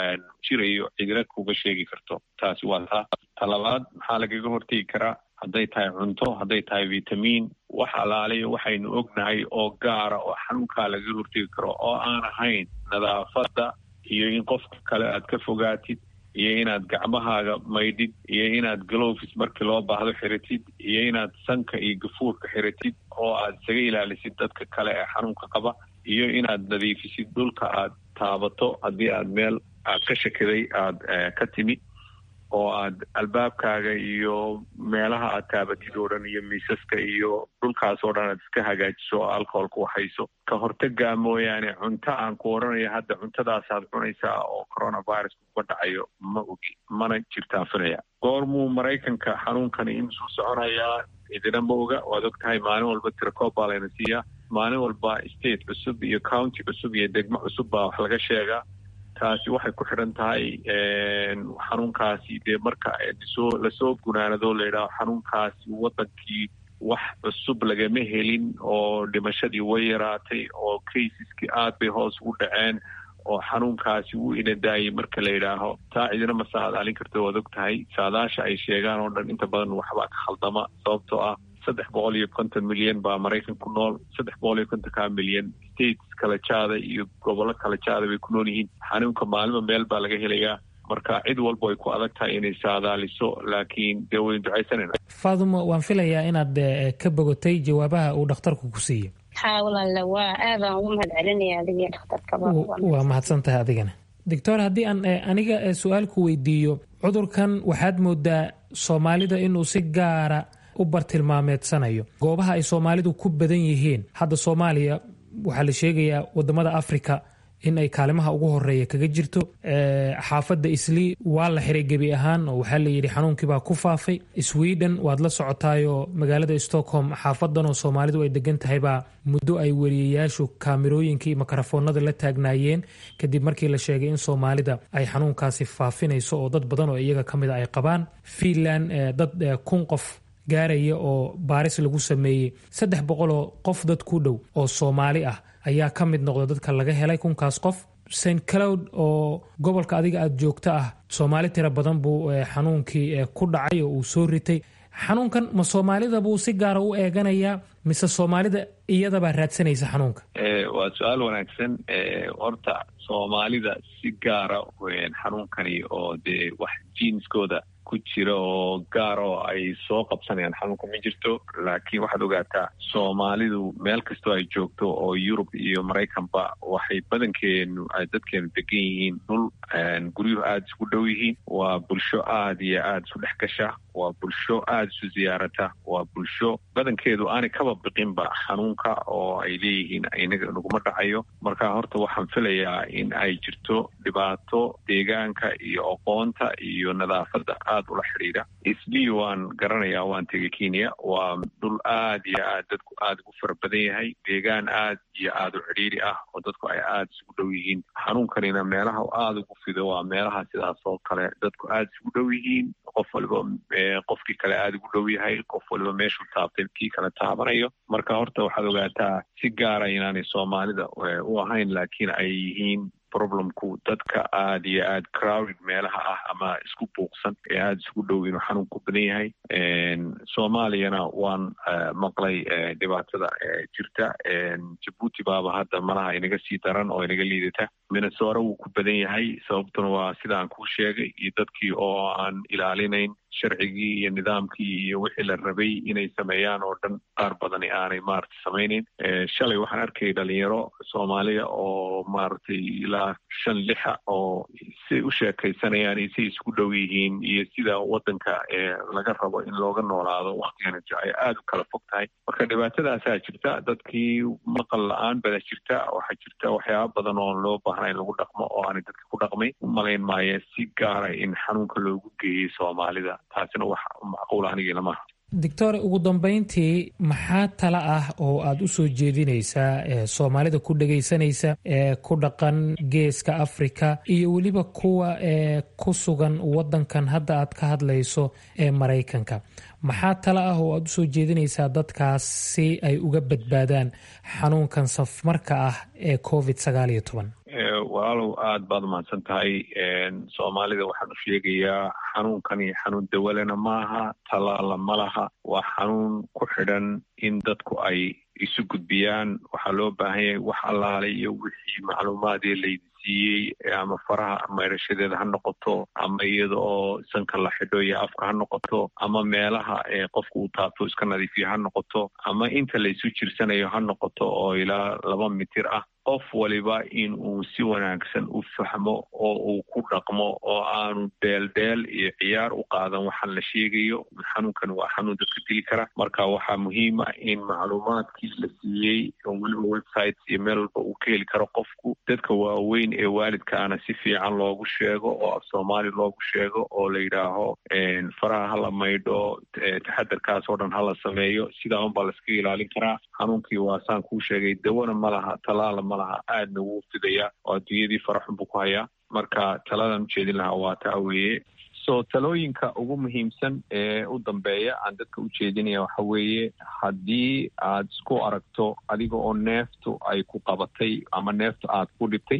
S13: jirayo cidina kuga sheegi karto taasi waa taa talabaad maxaa lagaga hortegi karaa hadday tahay cunto hadday tahay vitamiin wax alaaliyo waxaynu ognahay oo gaara oo xanuunkaa lagaga hortegi karo oo aan ahayn nadaafadda iyo in qofka kale aad ka fogaatid iyo inaad gacmahaaga maydhid iyo inaad glovis markii loo baahdo xiratid iyo inaad sanka iyo gafuurka xiratid oo aad isaga ilaalisid dadka kale ee xanuunka qaba iyo inaad nadiifisid dhulka aad taabato haddii aad meel aad ka shakiday aada ka timi oo aad albaabkaaga iyo meelaha aad taabatid oo dhan iyo miisaska iyo dhulkaas oo dhan aad iska hagaajiso oo alcoholka waxayso ka hortagaa mooyaane cunto aan ku odhanayo hadda cuntadaasaad cunaysaa oo coronavirus kuga dhacayo ma ogi mana jirtaan filaya goormuu maraykanka xanuunkani inusuu soconayaa idina ma oga waad og tahay maalin walba tirakoob baa layna siiyaa maalin walba state cusub iyo county cusub iyo degmo cusub baa wax laga sheegaa taasi waxay ku xidhan tahay xanuunkaasi dee marka soo lasoo gunaanado layidhaho xanuunkaasi waddankii wax cusub lagama helin oo dhimashadii way yaraatay oo casiskii aad bay hoos ugu dhaceen oo xanuunkaasi wuu inadaayay marka la yidhaaho taa cidina ma saadaalin karto waad og tahay saadaasha ay sheegaan oo dhan inta badan waxbaa ka khaldama sababtoo ah saddex boqol iyo konton milyan baa maraykan ku nool saddex boqol iyo kontonka milyan states kala jaada iyo gobollo kala jaada bay ku nool yihiin xanuunka maalima meel baa laga helayaa marka cid walba ay ku adag tahay inay saadaaliso laakiin dee waynu ducaysanayna
S12: faadumo waan filayaa inaad ka bogotay jawaabaha uu dhakhtarku ku siiyey
S16: haa walaale waa aadaan ugu mahad celinaya adiga dhakhtarkaba
S12: waa mahadsan tahay adigana doctor haddii aan aniga su-aalku weydiiyo cudurkan waxaad moodaa soomaalida inuu si gaara u bartilmaameedsanayo goobaha ay soomaalidu ku badan yihiin hadda soomaaliya waxaa la sheegayaa wadamada africa in ay kaalimaha ugu horeeya kaga jirto xaafadda islii waa la xiray gebi ahaan oo waxaa layidhi xanuunkiibaa ku faafay sweden waad la socotaayoo magaalada stockholm xaafadanoo soomaalidu ay degan tahaybaa muddo ay weriyayaashu kaamirooyinka iyo makarafoonada la taagnaayeen kadib markii la sheegay in soomaalida ay xanuunkaasi faafinayso oo dad badan oo iyaga ka mida ay qabaan fiinland dad kun qof gaaraya oo baaris lagu sameeyey saddex boqoloo qof dad ku dhow oo soomaali ah ayaa ka mid noqda dadka laga helay kunkaas qof st cloud oo gobolka adiga aada joogto ah soomaali tiro badan buu xanuunkii ku dhacay oo uu soo ritay xanuunkan ma soomaalida buu si gaara u eeganayaa mise soomaalida iyadabaa raadsanaysa xanuunka
S13: waa su-aal wanaagsan horta soomaalida si gaara xanuunkani oo dee wax jiinskooda ku jira oo gaar oo ay soo qabsanayaan xanuunka ma jirto laakiin waxaad ogaataa soomaalidu meel kastoo ay joogto oo yurub iyo maraykanba waxay badankeenu dadkeenu degan yihiin dhul guryuhu aada isku dhow yihiin waa bulsho aada iyo aada isu dhex gasha waa bulsho aada isu ziyaarata waa bulsho badankeedu aanay kaba biqinba xanuunka oo ay leeyihiin inaga naguma dhacayo marka horta waxaan filayaa in ay jirto dhibaato deegaanka iyo aqoonta iyo nadaafadda aada ula xidhiidha isli waan garanayaa waan tegay kenya waa dhul aada iyo aad dadku aada ugu fara badan yahay deegaan aad iyo aada u cidhiiri ah oo dadku ay aada isugu dhow yihiin xanuunkanina meelaha aada ugu fido waa meelaha sidaas oo kale dadku aada isugu dhow yihiin qof waliba qofkii kale aada ugu dhow yahay qof waliba meeshuu taabtay kii kale taabanayo marka horta waxaad ogaataa si gaara inaanay soomaalida u ahayn laakiin ay yihiin problemku dadka aada iyo aada crowded meelaha ah ama isku buuqsan ee aada isugu dhow inuu xanuun ku badan yahay soomaaliyana waan maqlay dhibaatada jirta jabuuti baaba hadda malaha inaga sii daran oo inaga liidata minnesora wuu ku badan yahay sababtuna waa sida aan kuu sheegay iyo dadkii oo aan ilaalinayn sharcigii iyo nidaamkii iyo wixii la rabay inay sameeyaan oo dhan qaar badani aanay maaragtay samaynayn shalay waxaan arkayay dhalinyaro soomaaliya oo maaragtay ilaa shan lixa oo siay u sheekaysanayaan iyo siay isku dhow yihiin iyo sida waddanka laga rabo in looga noolaado waktigan ay aada u kala fog tahay marka dhibaatadaasaa jirta dadkii maqal la-aan bada jirta waxaa jirta waxyaaba badan oon loo baahna in lagu dhaqmo oo aanay dadka ku dhaqmay umalayn maayo si gaara in xanuunka loogu geeyey soomaalida taasina wax macquul anigii lamaha
S12: doctor ugu dambeyntii maxaa tala ah oo aada u soo jeedinaysaa soomaalida ku dhegaysanaysa ee ku dhaqan geeska africa iyo weliba kuwa ee ku sugan wadankan hadda aad ka hadlayso ee maraykanka maxaa tala ah oo aada usoo jeedinaysaa dadkaas si ay uga badbaadaan xanuunkan safmarka ah ee covid sagaal iyo toban
S13: walaalow aada baad umahadsan tahay soomaalida waxaan u sheegayaa xanuunkani xanuun dawalena maaha talaala ma laha waa xanuun ku xidhan in dadku ay isu gudbiyaan waxaa loo baahan yahay wax allaale iyo wixii macluumaadee laydi siiyey ama faraha maydhashadeeda ha noqoto ama iyada oo sanka la xidho iyo afka ha noqoto ama meelaha ee qofku uu taabto iska nadiifiyo ha noqoto ama inta laysu jirsanayo ha noqoto oo ilaa laba mitir ah qof waliba in uu si wanaagsan u fahmo oo uu ku dhaqmo oo aanu dheeldheel iyo ciyaar u qaadan waxaan la sheegayo xanuunkan waa xanuun dadka dili kara marka waxaa muhiima in macluumaadkii la siiyey oo weliba websites iyo meel walba uu ka heli karo qofku dadka waaweyn ee waalidkaana si fiican loogu sheego oo af soomaali loogu sheego oo la yidhaaho faraha hala maydho taxadarkaas oo dhan hala sameeyo sidaa unbaa laiskaga ilaalin karaa xanuunkii waa saan kuu sheegay dawana ma laha talaala ma laha aadna wuu fidayaa oo adduunyadii faraxun buu ku hayaa marka taladan ujeedin lahaa waa taa weeye so talooyinka ugu muhiimsan ee u dambeeya aan dadka u jeedinaya waxa weeye haddii aad isku aragto adiga oo neeftu ay ku qabatay ama neeftu aad ku dhibtay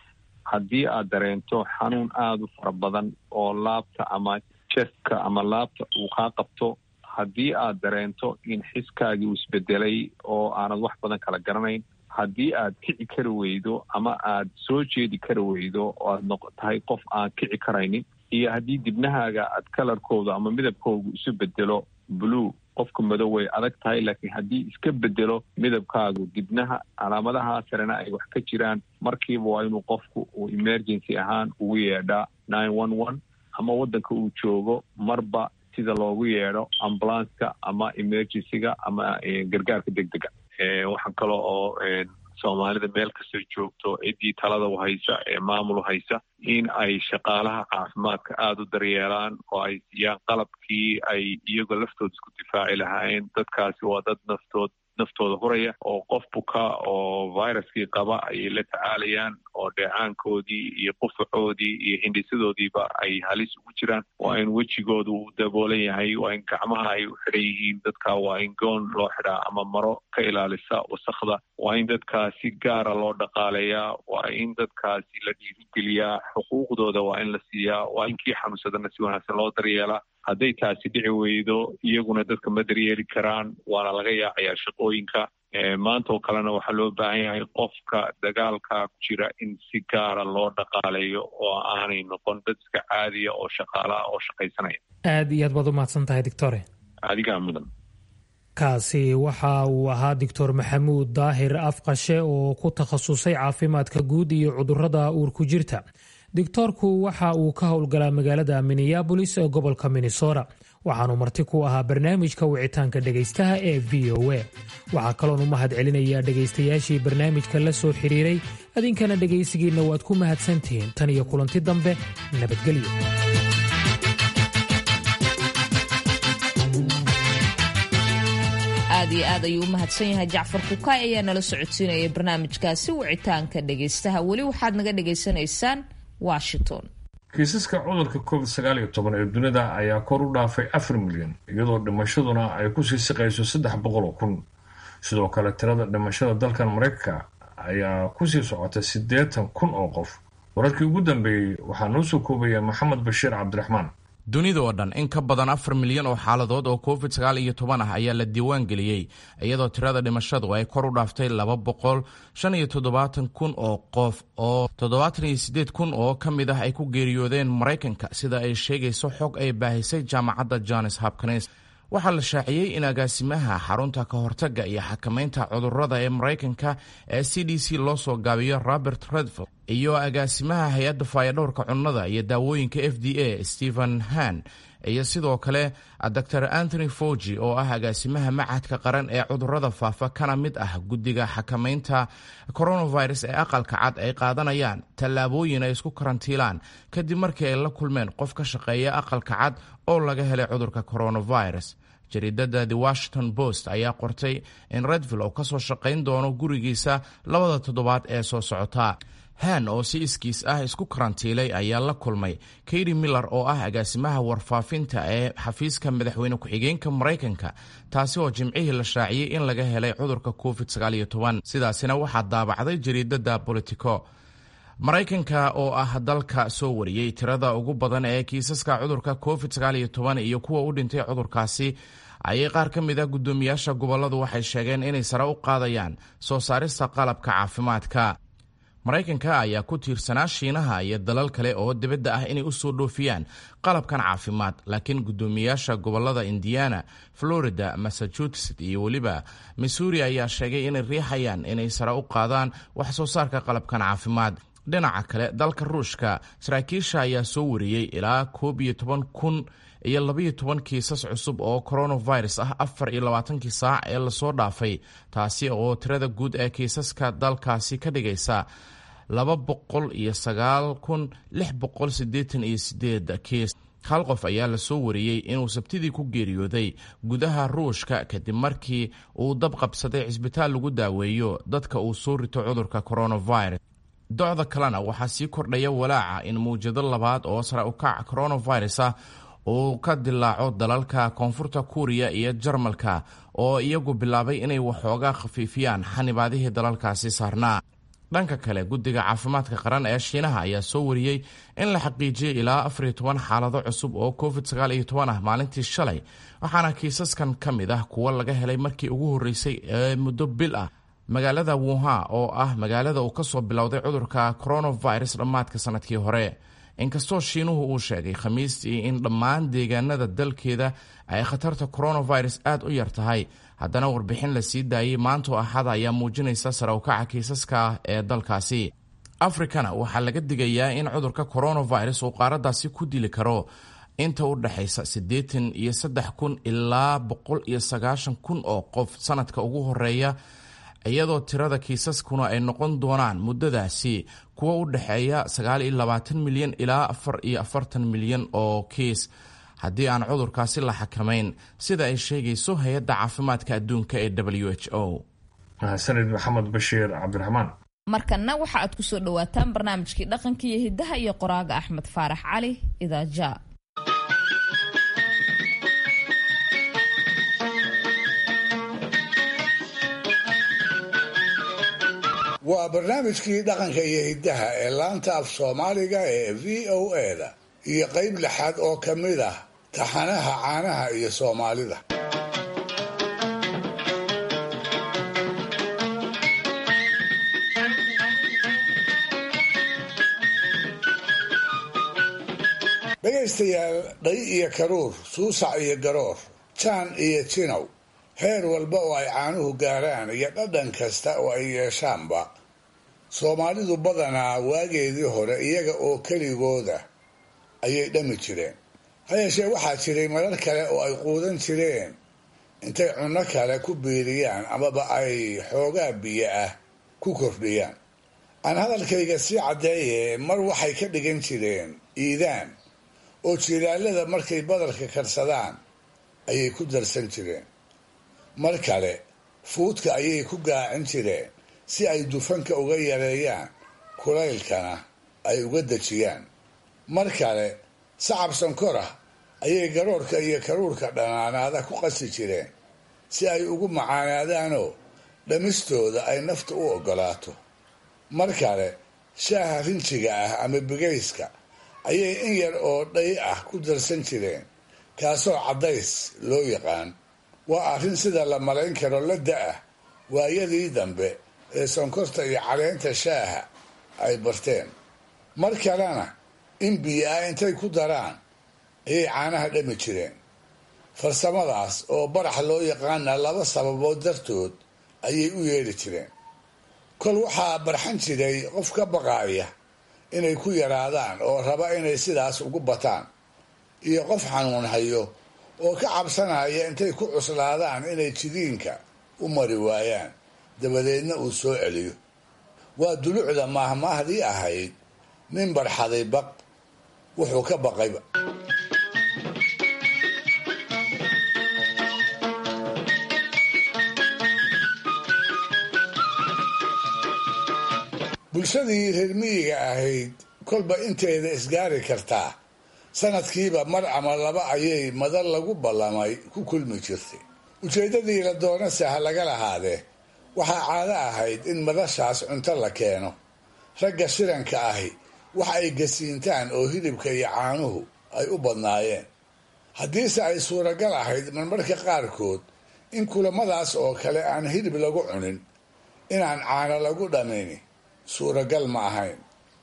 S13: haddii aad dareento xanuun aada u fara badan oo laabta ama jestka ama laabta uu kaa qabto haddii aad dareento in xiskaagii uu isbedelay oo aanad wax badan kala garanayn haddii aad kici kari weydo ama aad soo jeedi kari weydo oo aad noq tahay qof aan kici karaynin iyo haddii dibnahaaga aad kalarkooda ama midabkoodu isu bedelo blue qofka madow way adag tahay laakiin haddii iska bedelo midabkaagu dibnaha calaamadaha sarena ay wax ka jiraan markiiba waa inuu qofku uu emergency ahaan ugu yeedhaa nine one one ama waddanka uu joogo marba sida loogu yeedho ambulanska ama emergencyga ama gargaarka deg dega waxaa kale oo soomaalida meel kastoo joogto ciddii talada u haysa ee maamul u haysa in ay shaqaalaha caafimaadka aada u daryeelaan oo ay siiyaan qalabkii ay iyagoo laftooda isku difaaci lahaayeen dadkaasi waa dad naftood naftooda huraya oo qof buka oo viruskii qaba ayay la tacaalayaan oo dheecaankoodii iyo qufacoodii iyo hindhisadoodiiba ay halis ugu jiraan waa in wejigooda uu daboolan yahay waa in gacmaha ay u xidhan yihiin dadka waa in goon loo xidhaa ama maro ka ilaalisa wasakda waa in dadkaa si gaara loo dhaqaaleeyaa waa in dadkaasi la dhiirigeliyaa xuquuqdooda waa in la siiyaa waa in kii xanuunsadana si wanaagsan loo daryeelaa hadday taasi dhici weydo iyaguna dadka ma daryeeli karaan waana laga yaacayaa shaqooyinka maanta oo kalena waxaa loo baahan yahay qofka dagaalka ku jira in si gaara loo dhaqaaleeyo oo aanay noqon dad iska caadiya oo shaqaalaha oo shaqaysanaya
S12: aad iyo aad baad u mahadsan tahay doctore
S13: adigaa mudan
S12: kaasi waxa uu ahaa doctor maxamuud daahir afqashe oo ku takhasusay caafimaadka guud iyo cudurada uurku jirta doctoorku waxa uu ka howlgalaa magaalada minneabolis ee gobolka minnesota waxaanu marti ku ahaa barnaamijka wicitaanka dhegaystaha ee v o a waxaa kaloon u mahad celinayaa dhegaystayaashii barnaamijka la soo xiriiray adinkana dhegaysigiinna waad ku mahadsantihiin tan iyo kulanti dambe nabadgelyo
S1: aad iyo aad ayuu u mahadsan yahay jacfar kukaay ayaa nala socodsiinaya barnaamijkaasi wicitaanka dhegaystaha weli waxaad naga dhagaysanaysaan washington
S2: kiisaska cudurka covid sagaal iyo toban ee dunida ayaa kor u dhaafay afar milyan iyadoo dhimashaduna ay kusii siqayso saddex boqol oo kun sidoo kale tirada dhimashada dalkan maraykanka ayaa kusii socota siddeetan kun oo qof wararkii ugu dambeeyey waxaa noo soo koobaya maxamed bashiir cabdiraxmaan
S5: dunida oo dhan in ka badan afar milyan oo xaaladood oo covid sagaal iyo toban ah ayaa la diiwaan geliyey iyadoo tirada dhimashadu ay kor u dhaaftay laba boqol shan iyo toddobaatan kun oo qof oo toddobaatan iyo siddeed kun oo ka mid ah ay ku geeriyoodeen maraykanka sida ay sheegayso xog ay baahisay jaamacadda johns hopkins waxaa la shaaciyey in agaasimaha xarunta ka hortagga iyo xakamaynta cudurrada ee maraykanka ee c d c loo soo gaabiyo robert redfield iyo agaasimaha hay-adda faayadhowrka cunnada iyo daawooyinka f d a stephen han iyo sidoo kale dor anthony fogi oo ah agaasimaha machadka qaran ee cudurrada faafa kana mid ah guddiga xakamaynta coronavirus ee aqalka cad ay qaadanayaan tallaabooyin ay isku karantiilaan kadib markii ay la kulmeen qof ka shaqeeya aqalka cad oo laga helay cudurka coronavirus jariidada the washington post ayaa qortay in redvill oo kasoo shaqayn doono gurigiisa labada toddobaad ee soo socota han oo si iskiis ah isku karantiilay ayaa la kulmay katy miller oo ah agaasimaha warfaafinta ee xafiiska madaxweyne ku-xigeenka maraykanka taasi oo jimcihii la shaaciyey in laga helay cudurka covid sidaasina waxaa daabacday jariidada bolitico maraykanka oo ah dalka soo wariyey tirada ugu badan ee kiisaska cudurka covid iyo kuwa u dhintay cudurkaasi ayay qaar ka mid ah guddoomiyaasha goboladu waxay sheegeen inay sare u qaadayaan soo saarista qalabka caafimaadka maraykanka ayaa ku tiirsanaa shiinaha iyo dalal kale oo dibadda ah inay u soo dhoofiyaan qalabkan caafimaad laakiin guddoomiyaasha gobolada indiana florida massachusetts iyo weliba missouri ayaa sheegay inay riixayaan inay sare u qaadaan wax soo saarka qalabkan caafimaad dhinaca kale dalka ruushka saraakiisha ayaa soo wariyey ilaa koob iyo toban kun iyo labaiyo toban kiisas cusub oo coronavirus ah afar iyo labaatankii saac ee lasoo dhaafay taasi oo tirada guud ee kiisaska dalkaasi ka dhigaysa laba boqol iyo sagaal kun lix boqol siddeetan iyo sideed kiis hal qof ayaa lasoo wariyey inuu sabtidii ku geeriyooday gudaha ruushka kadib markii uu dab qabsaday cisbitaal lagu daaweeyo dadka uu soo rito cudurka coronavirus docda kalena waxaa sii kordhaya walaaca in mawjado labaad oo sare ukac coronavirus ah uu ka dilaaco dalalka koonfurta kuuriya iyo jarmalka oo iyagu bilaabay inay waxoogaa khafiifiyaan xanibaadihii dalalkaasi saarnaa dhanka kale guddiga caafimaadka qaran ee shiinaha ayaa soo wariyey in la xaqiijiyey ilaa afar iyo toban xaalado cusub oo covid sagaal iyo toban ah maalintii shalay waxaana kiisaskan ka mid ah kuwo laga helay markii ugu horreysay ee muddo bil ah magaalada wuhan oo ah magaalada uu kasoo bilowday cudurka coronavirus dhammaadka sanadkii hore inkastoo shiinuhu uu sheegay khamiistii in dhammaan deegaanada dalkeeda ay khatarta coronavirus aad u yar tahay haddana warbixin la sii daayey maantoo axada ayaa muujinaysa sare ukaca kiisaska ee dalkaasi afrikana waxaa laga digayaa in cudurka coronavirus uu qaaradaasi ku dili karo inta u dhexaysa siddeetan iyo saddex kun ilaa boqol iyo sagaashan kun oo qof sanadka ugu horeeya iyadoo tirada kiisaskuna ay noqon doonaan muddadaasi kuwa u dhexeeya sagaal iyo labaatan milyan ilaa afar iyo afartan milyan oo kiis haddii aan cudurkaasi la xakamayn sida ay sheegayso hay-adda caafimaadka adduunka ee w h o
S2: mahadsanid maxamed bashiir cabdiraxmaan
S1: markanna waxa aad kusoo dhawaataan barnaamijkii dhaqanka iyo hidaha iyo qoraaga axmed faarax cali idaaja
S4: waa barnaamijkii dhaqanka iyo hiddaha ee laanta af soomaaliga ee v o e da iyo qayb lixaad oo ka mid ah taxanaha caanaha iyo soomaalida dhegaystayaal dhay iyo karuur suusac iyo garoor jaan iyo jinow heer walba oo ay caanuhu gaaraan iyo dhadhan kasta oo ay yeeshaanba soomaalidu badanaa waageedii hore iyaga oo keligooda ayay dhami jireen ha yeeshee waxaa jiray marar kale oo ay quudan jireen intay cunno kale ku biiriyaan amaba ay xoogaa biyo ah ku kordhiyaan aan hadalkayga sii caddeeye mar waxay ka dhigan jireen iidaan oo jilaalada markay badarka karsadaan ayay ku darsan jireen mar kale fuudka ayay ku gaacin jireen si ay dufanka uga yareeyaan kulaylkana ay uga dejiyaan mar kale sacab sankor ah ayay garoorka iyo karuurka dhanaanaada ku qasi jireen si ay ugu macaanaadaanoo dhammistooda ay nafta u oggolaato mar kale shaaha rinjiga ah ama bigayska ayay in yar oo dhay ah ku darsan jireen kaasoo caddays loo yaqaan waa arrin sida la malayn karo la da-ah waayadii dambe ee sonkorta iyo caleenta shaaha ay barteen mar kalena in biyo ah intay ku daraan ayay caanaha dhami jireen farsamadaas oo barax loo yaqaana laba sababood dartood ayay u yeedhi jireen kol waxaa barxan jiray qof ka baqaaya inay ku yaraadaan oo raba inay sidaas ugu bataan iyo qof xanuun hayo oo ka cabsanaya intay ku cuslaadaan inay jidiinka u mari waayaan dabadeedna uu soo celiyo waa dulucda maahmaahdii ahayd nin barxaday baq wuxuu ka baqayba bulshadii reer miyiga ahayd kolba inteeda isgaari kartaa sanadkiiba mar ama laba ayay madal lagu ballamay ku kulmi jirtay ujeeddadii la doonase ha laga lahaadee waxaa caado ahayd in madashaas cunto la keeno ragga shiranka ahi wax ay gasiintaan oo hilibka iyo caanuhu ay u badnaayeen haddiise ay suuragal ahayd marmarka qaarkood in kulamadaas oo kale aan hilib lagu cunin inaan caano lagu dhamini suuragal ma ahayn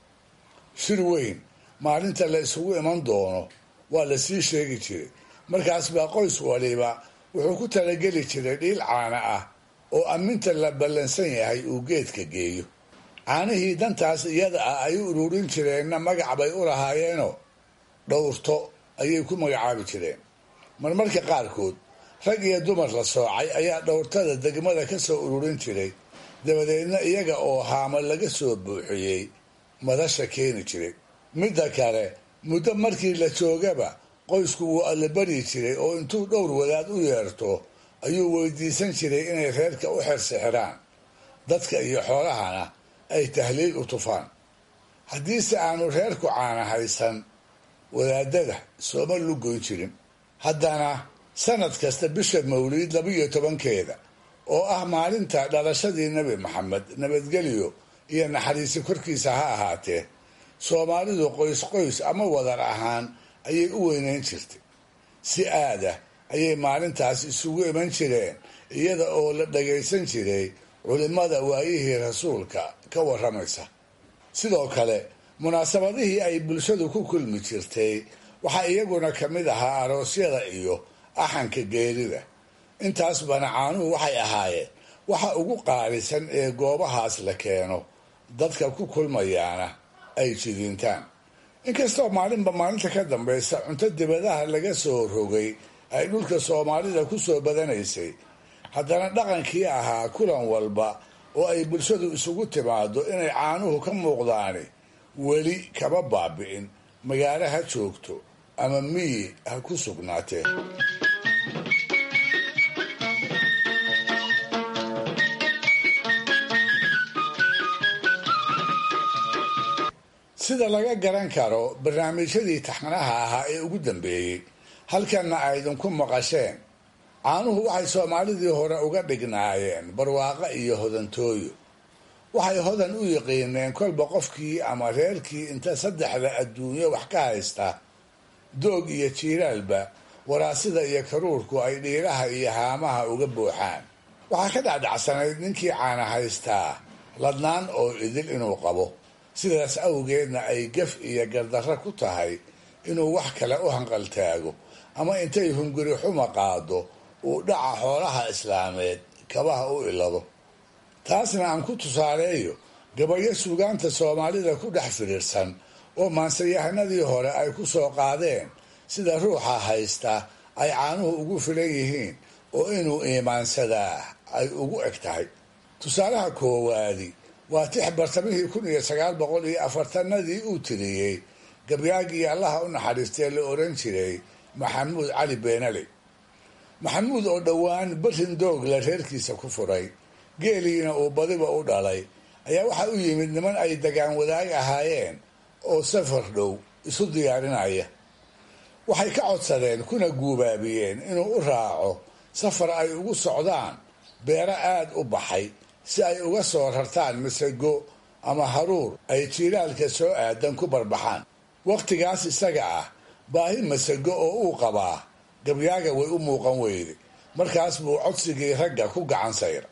S4: shir weyn maalinta la isugu iman doono waa la sii sheegi jiray markaas baa qoys waliba wuxuu ku talageli jiray dhiil caana ah oo amminta la ballansan yahay uu geedka geeyo caanihii dantaas iyada ah ay u ururin jireenna magac bay u lahaayeenoo dhowrto ayay ku magacaabi jireen marmarka qaarkood rag iyo dumar la soocay ayaa dhowrtada degmada ka soo ururin jiray dabadeedna iyaga oo haama laga soo buuxiyey madasha keeni jiray midda kale muddo markii la joogaba qoysku wuu allabari jiray oo intuu dhowr wadaad u yeerto ayuu weydiisan jiray inay reerka u xersixiraan dadka iyo xoolahana ay tahliil u tufaan haddiise aanu reerku caana haysan wadaadada sooma lugoyn jirin haddana sanad kasta bisha mawliid labiyo tobankeeda oo ah maalinta dhalashadii nebi maxamed nabadgelyo iyo naxariisi korkiisa ha ahaatee soomaalidu qoys qoys ama wadar ahaan ayay u weyneyn jirtay si aada ayay maalintaas isugu iman jireen iyada oo la dhagaysan jiray culimmada waayihii rasuulka ka warramaysa sidoo kale munaasabadihii ay bulshadu ku kulmi jirtay waxaa iyaguna ka mid ahaa aroosyada iyo axanka geerida intaas bana caanuhu waxay ahaayeen waxa ugu qaalisan ee goobahaas la keeno dadka ku kulmayaana ay jidiintaan inkastoo maalinba maalinta ka dambaysa cunto dibadaha laga soo rogay ay dhulka soomaalida ku soo badanaysay haddana dhaqankii ahaa kulan walba oo ay bulshadu isugu timaado inay caanuhu ka muuqdaani weli kama baabi'in magaalo ha joogto ama miyi ha ku sugnaatee sida laga garan karo barnaamijyadii taxanaha ahaa ee ugu dambeeyey halkanna aydinku maqasheen caanuhu waxay soomaalidii hore uga dhignaayeen barwaaqo iyo hodantooyo waxay hodan u yiqiineen kolba qofkii ama reerkii inta saddexda adduunyo wax ka haysta doog iyo jiiraalba waraasida iyo karuurku ay dhiiraha iyo haamaha uga buuxaan waxaa ka dhacdhacsanayd ninkii caana haystaa ladnaan oo idil inuu qabo sidaas awgeedna ay gaf iyo gardarro ku tahay inuu wax kale u hanqaltaago ama intay hunguri xuma qaado uu dhaca xoolaha islaameed kabaha u ilado taasna aan ku tusaaleeyo gabayo suugaanta soomaalida ku dhex fidhiirsan oo maansayahanadii hore ay ku soo qaadeen sida ruuxa haysta ay caanuhu ugu filan yihiin oo inuu iimaansadaa ay ugu eg tahay tusaalaha koowaadi waa tix bartamihii kun iyo sagaal boqol iyo afartanadii uu tiriyey gabyaagii allaha u naxariistee la oran jiray maxamuud cali beenale maxamuud oo dhowaan barin doogla reerkiisa ku furay geeliina uu badiba u dhalay ayaa waxaa u yimid niman ay dagaan wadaag ahaayeen oo safar dhow isu diyaarinaya waxay ka codsadeen kuna guubaabiyeen inuu u raaco safar ay ugu socdaan beero aada u baxay si ay uga soo rartaan masago ama haruur ay jiilaalka soo aadan ku barbaxaan wakhtigaas isaga ah baahi masago oo uu qabaa gabyaaga way u muuqan weyde markaas buu codsigii ragga ku gacan sayra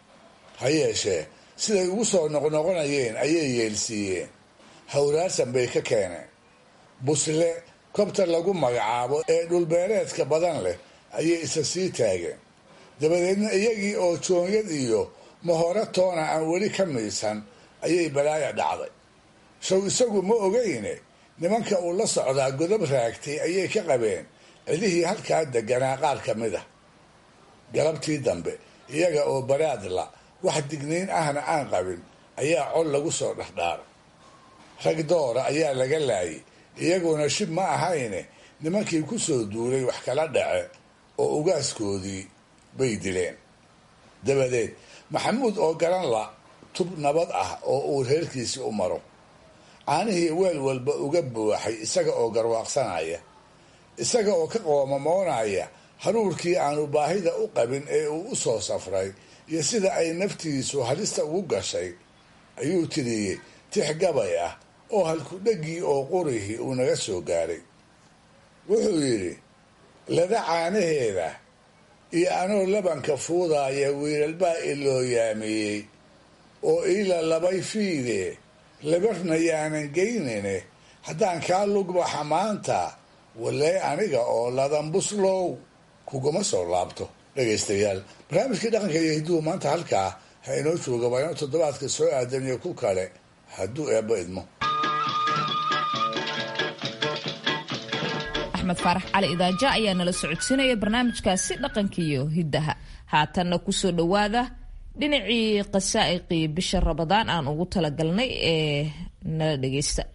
S4: ha yeeshee siday ugu soo noqnoqonayeen ayay yeelsiiyeen hawraarsan bay ka keeneen busle kobta lagu magacaabo ee dhulbeereedka badan leh ayay isa sii taageen dabadeedna iyagii oo joonyad iyo mahore toona aan weli ka miisan ayay balaaya dhacday show isagu ma ogeyne nimanka uu la socdaa godob raagtay ayay ka qabeen cidihii halkaa deganaa qaar ka mid ah galabtii dambe iyaga oo baraadla wax digniin ahna aan qabin ayaa col lagu soo dhexdhaaray rag doora ayaa laga laayay iyaguna shib ma ahayne nimankii ku soo duulay wax kala dhace oo ugaaskoodii bay dileen dabadeed maxamuud oo garan la tub nabad ah oo uu reerkiisii u maro caanihii weel walba uga buuxay isaga oo garwaaqsanaya isaga oo ka qoomamoonaya haruurkii aanu baahida u qabin ee uu u soo safray iyo sida ay naftiisu halista ugu gashay ayuu tiriyey tix gabay ah oo halkudhegii oo qurihii uu naga soo gaaray wuxuu yidhi lada caanaheeda iyo anoo labanka fuudaaya wiilalbaa ilooyaamiyey oo iila labay fiide labarna yaanan geynine haddaan kaa lugbaxa maanta walee aniga oo ladan buslow kuguma soo laabto dhegaystayaal barnaamijkii dhaqanka iyo hidduhu maanta halkaa ha inoo jooga waa inuu toddobaadka soo aadan iyo ku kale hadduu eebba idmo
S1: axmed faarax cali idaaja ayaa nala socodsiinaya barnaamijkaasi dhaqanka iyo hiddaha haatanna kusoo dhowaada dhinacii qasaa'iqii bisha rabadaan aan ugu talagalnay ee nala dhagaysta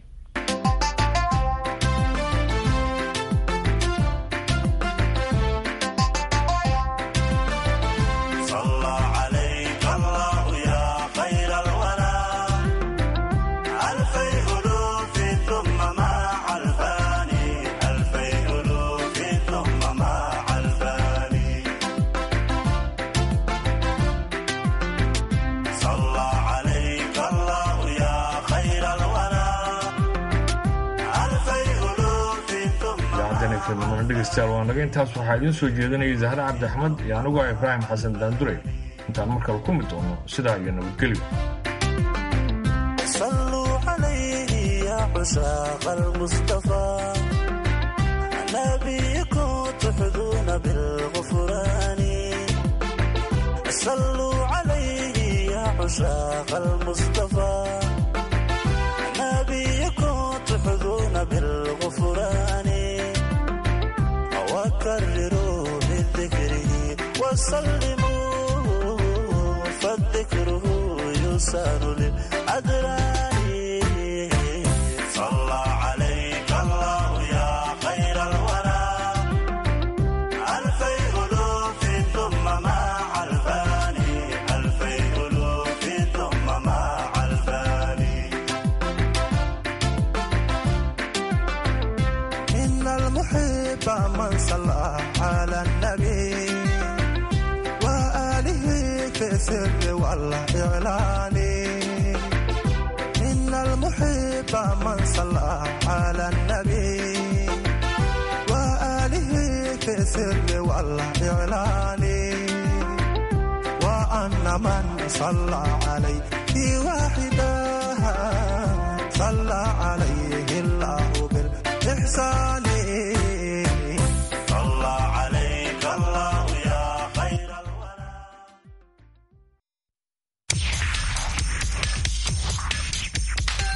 S2: dhegeystayaal waa naga intaas waxaa idiin soo jeedinayay zahra cabdi axmed iyo anigoo ibraahim xasan daandurey intaan mar kale ku mid doono sidaa iyo nabadgelyo
S17: صلوا عليه يا عشاق المصطفى نبيكم تحظون بالغفران صلوا عليه يا عشاق المصطفى نبيكم تحظون بالغفران وكرروا بذكره وسلموا فالذكره يسار للأدران صلى عليك الله يا خير الورى ألفي ألوف ثم مع الفاني ألفي ألوف ثم مع الفاني إن المحب من صلى على النبي وآله في السر والإعلان إن المحب من صلى على النبي وآله في من صلى عليه واحدا صلى عليه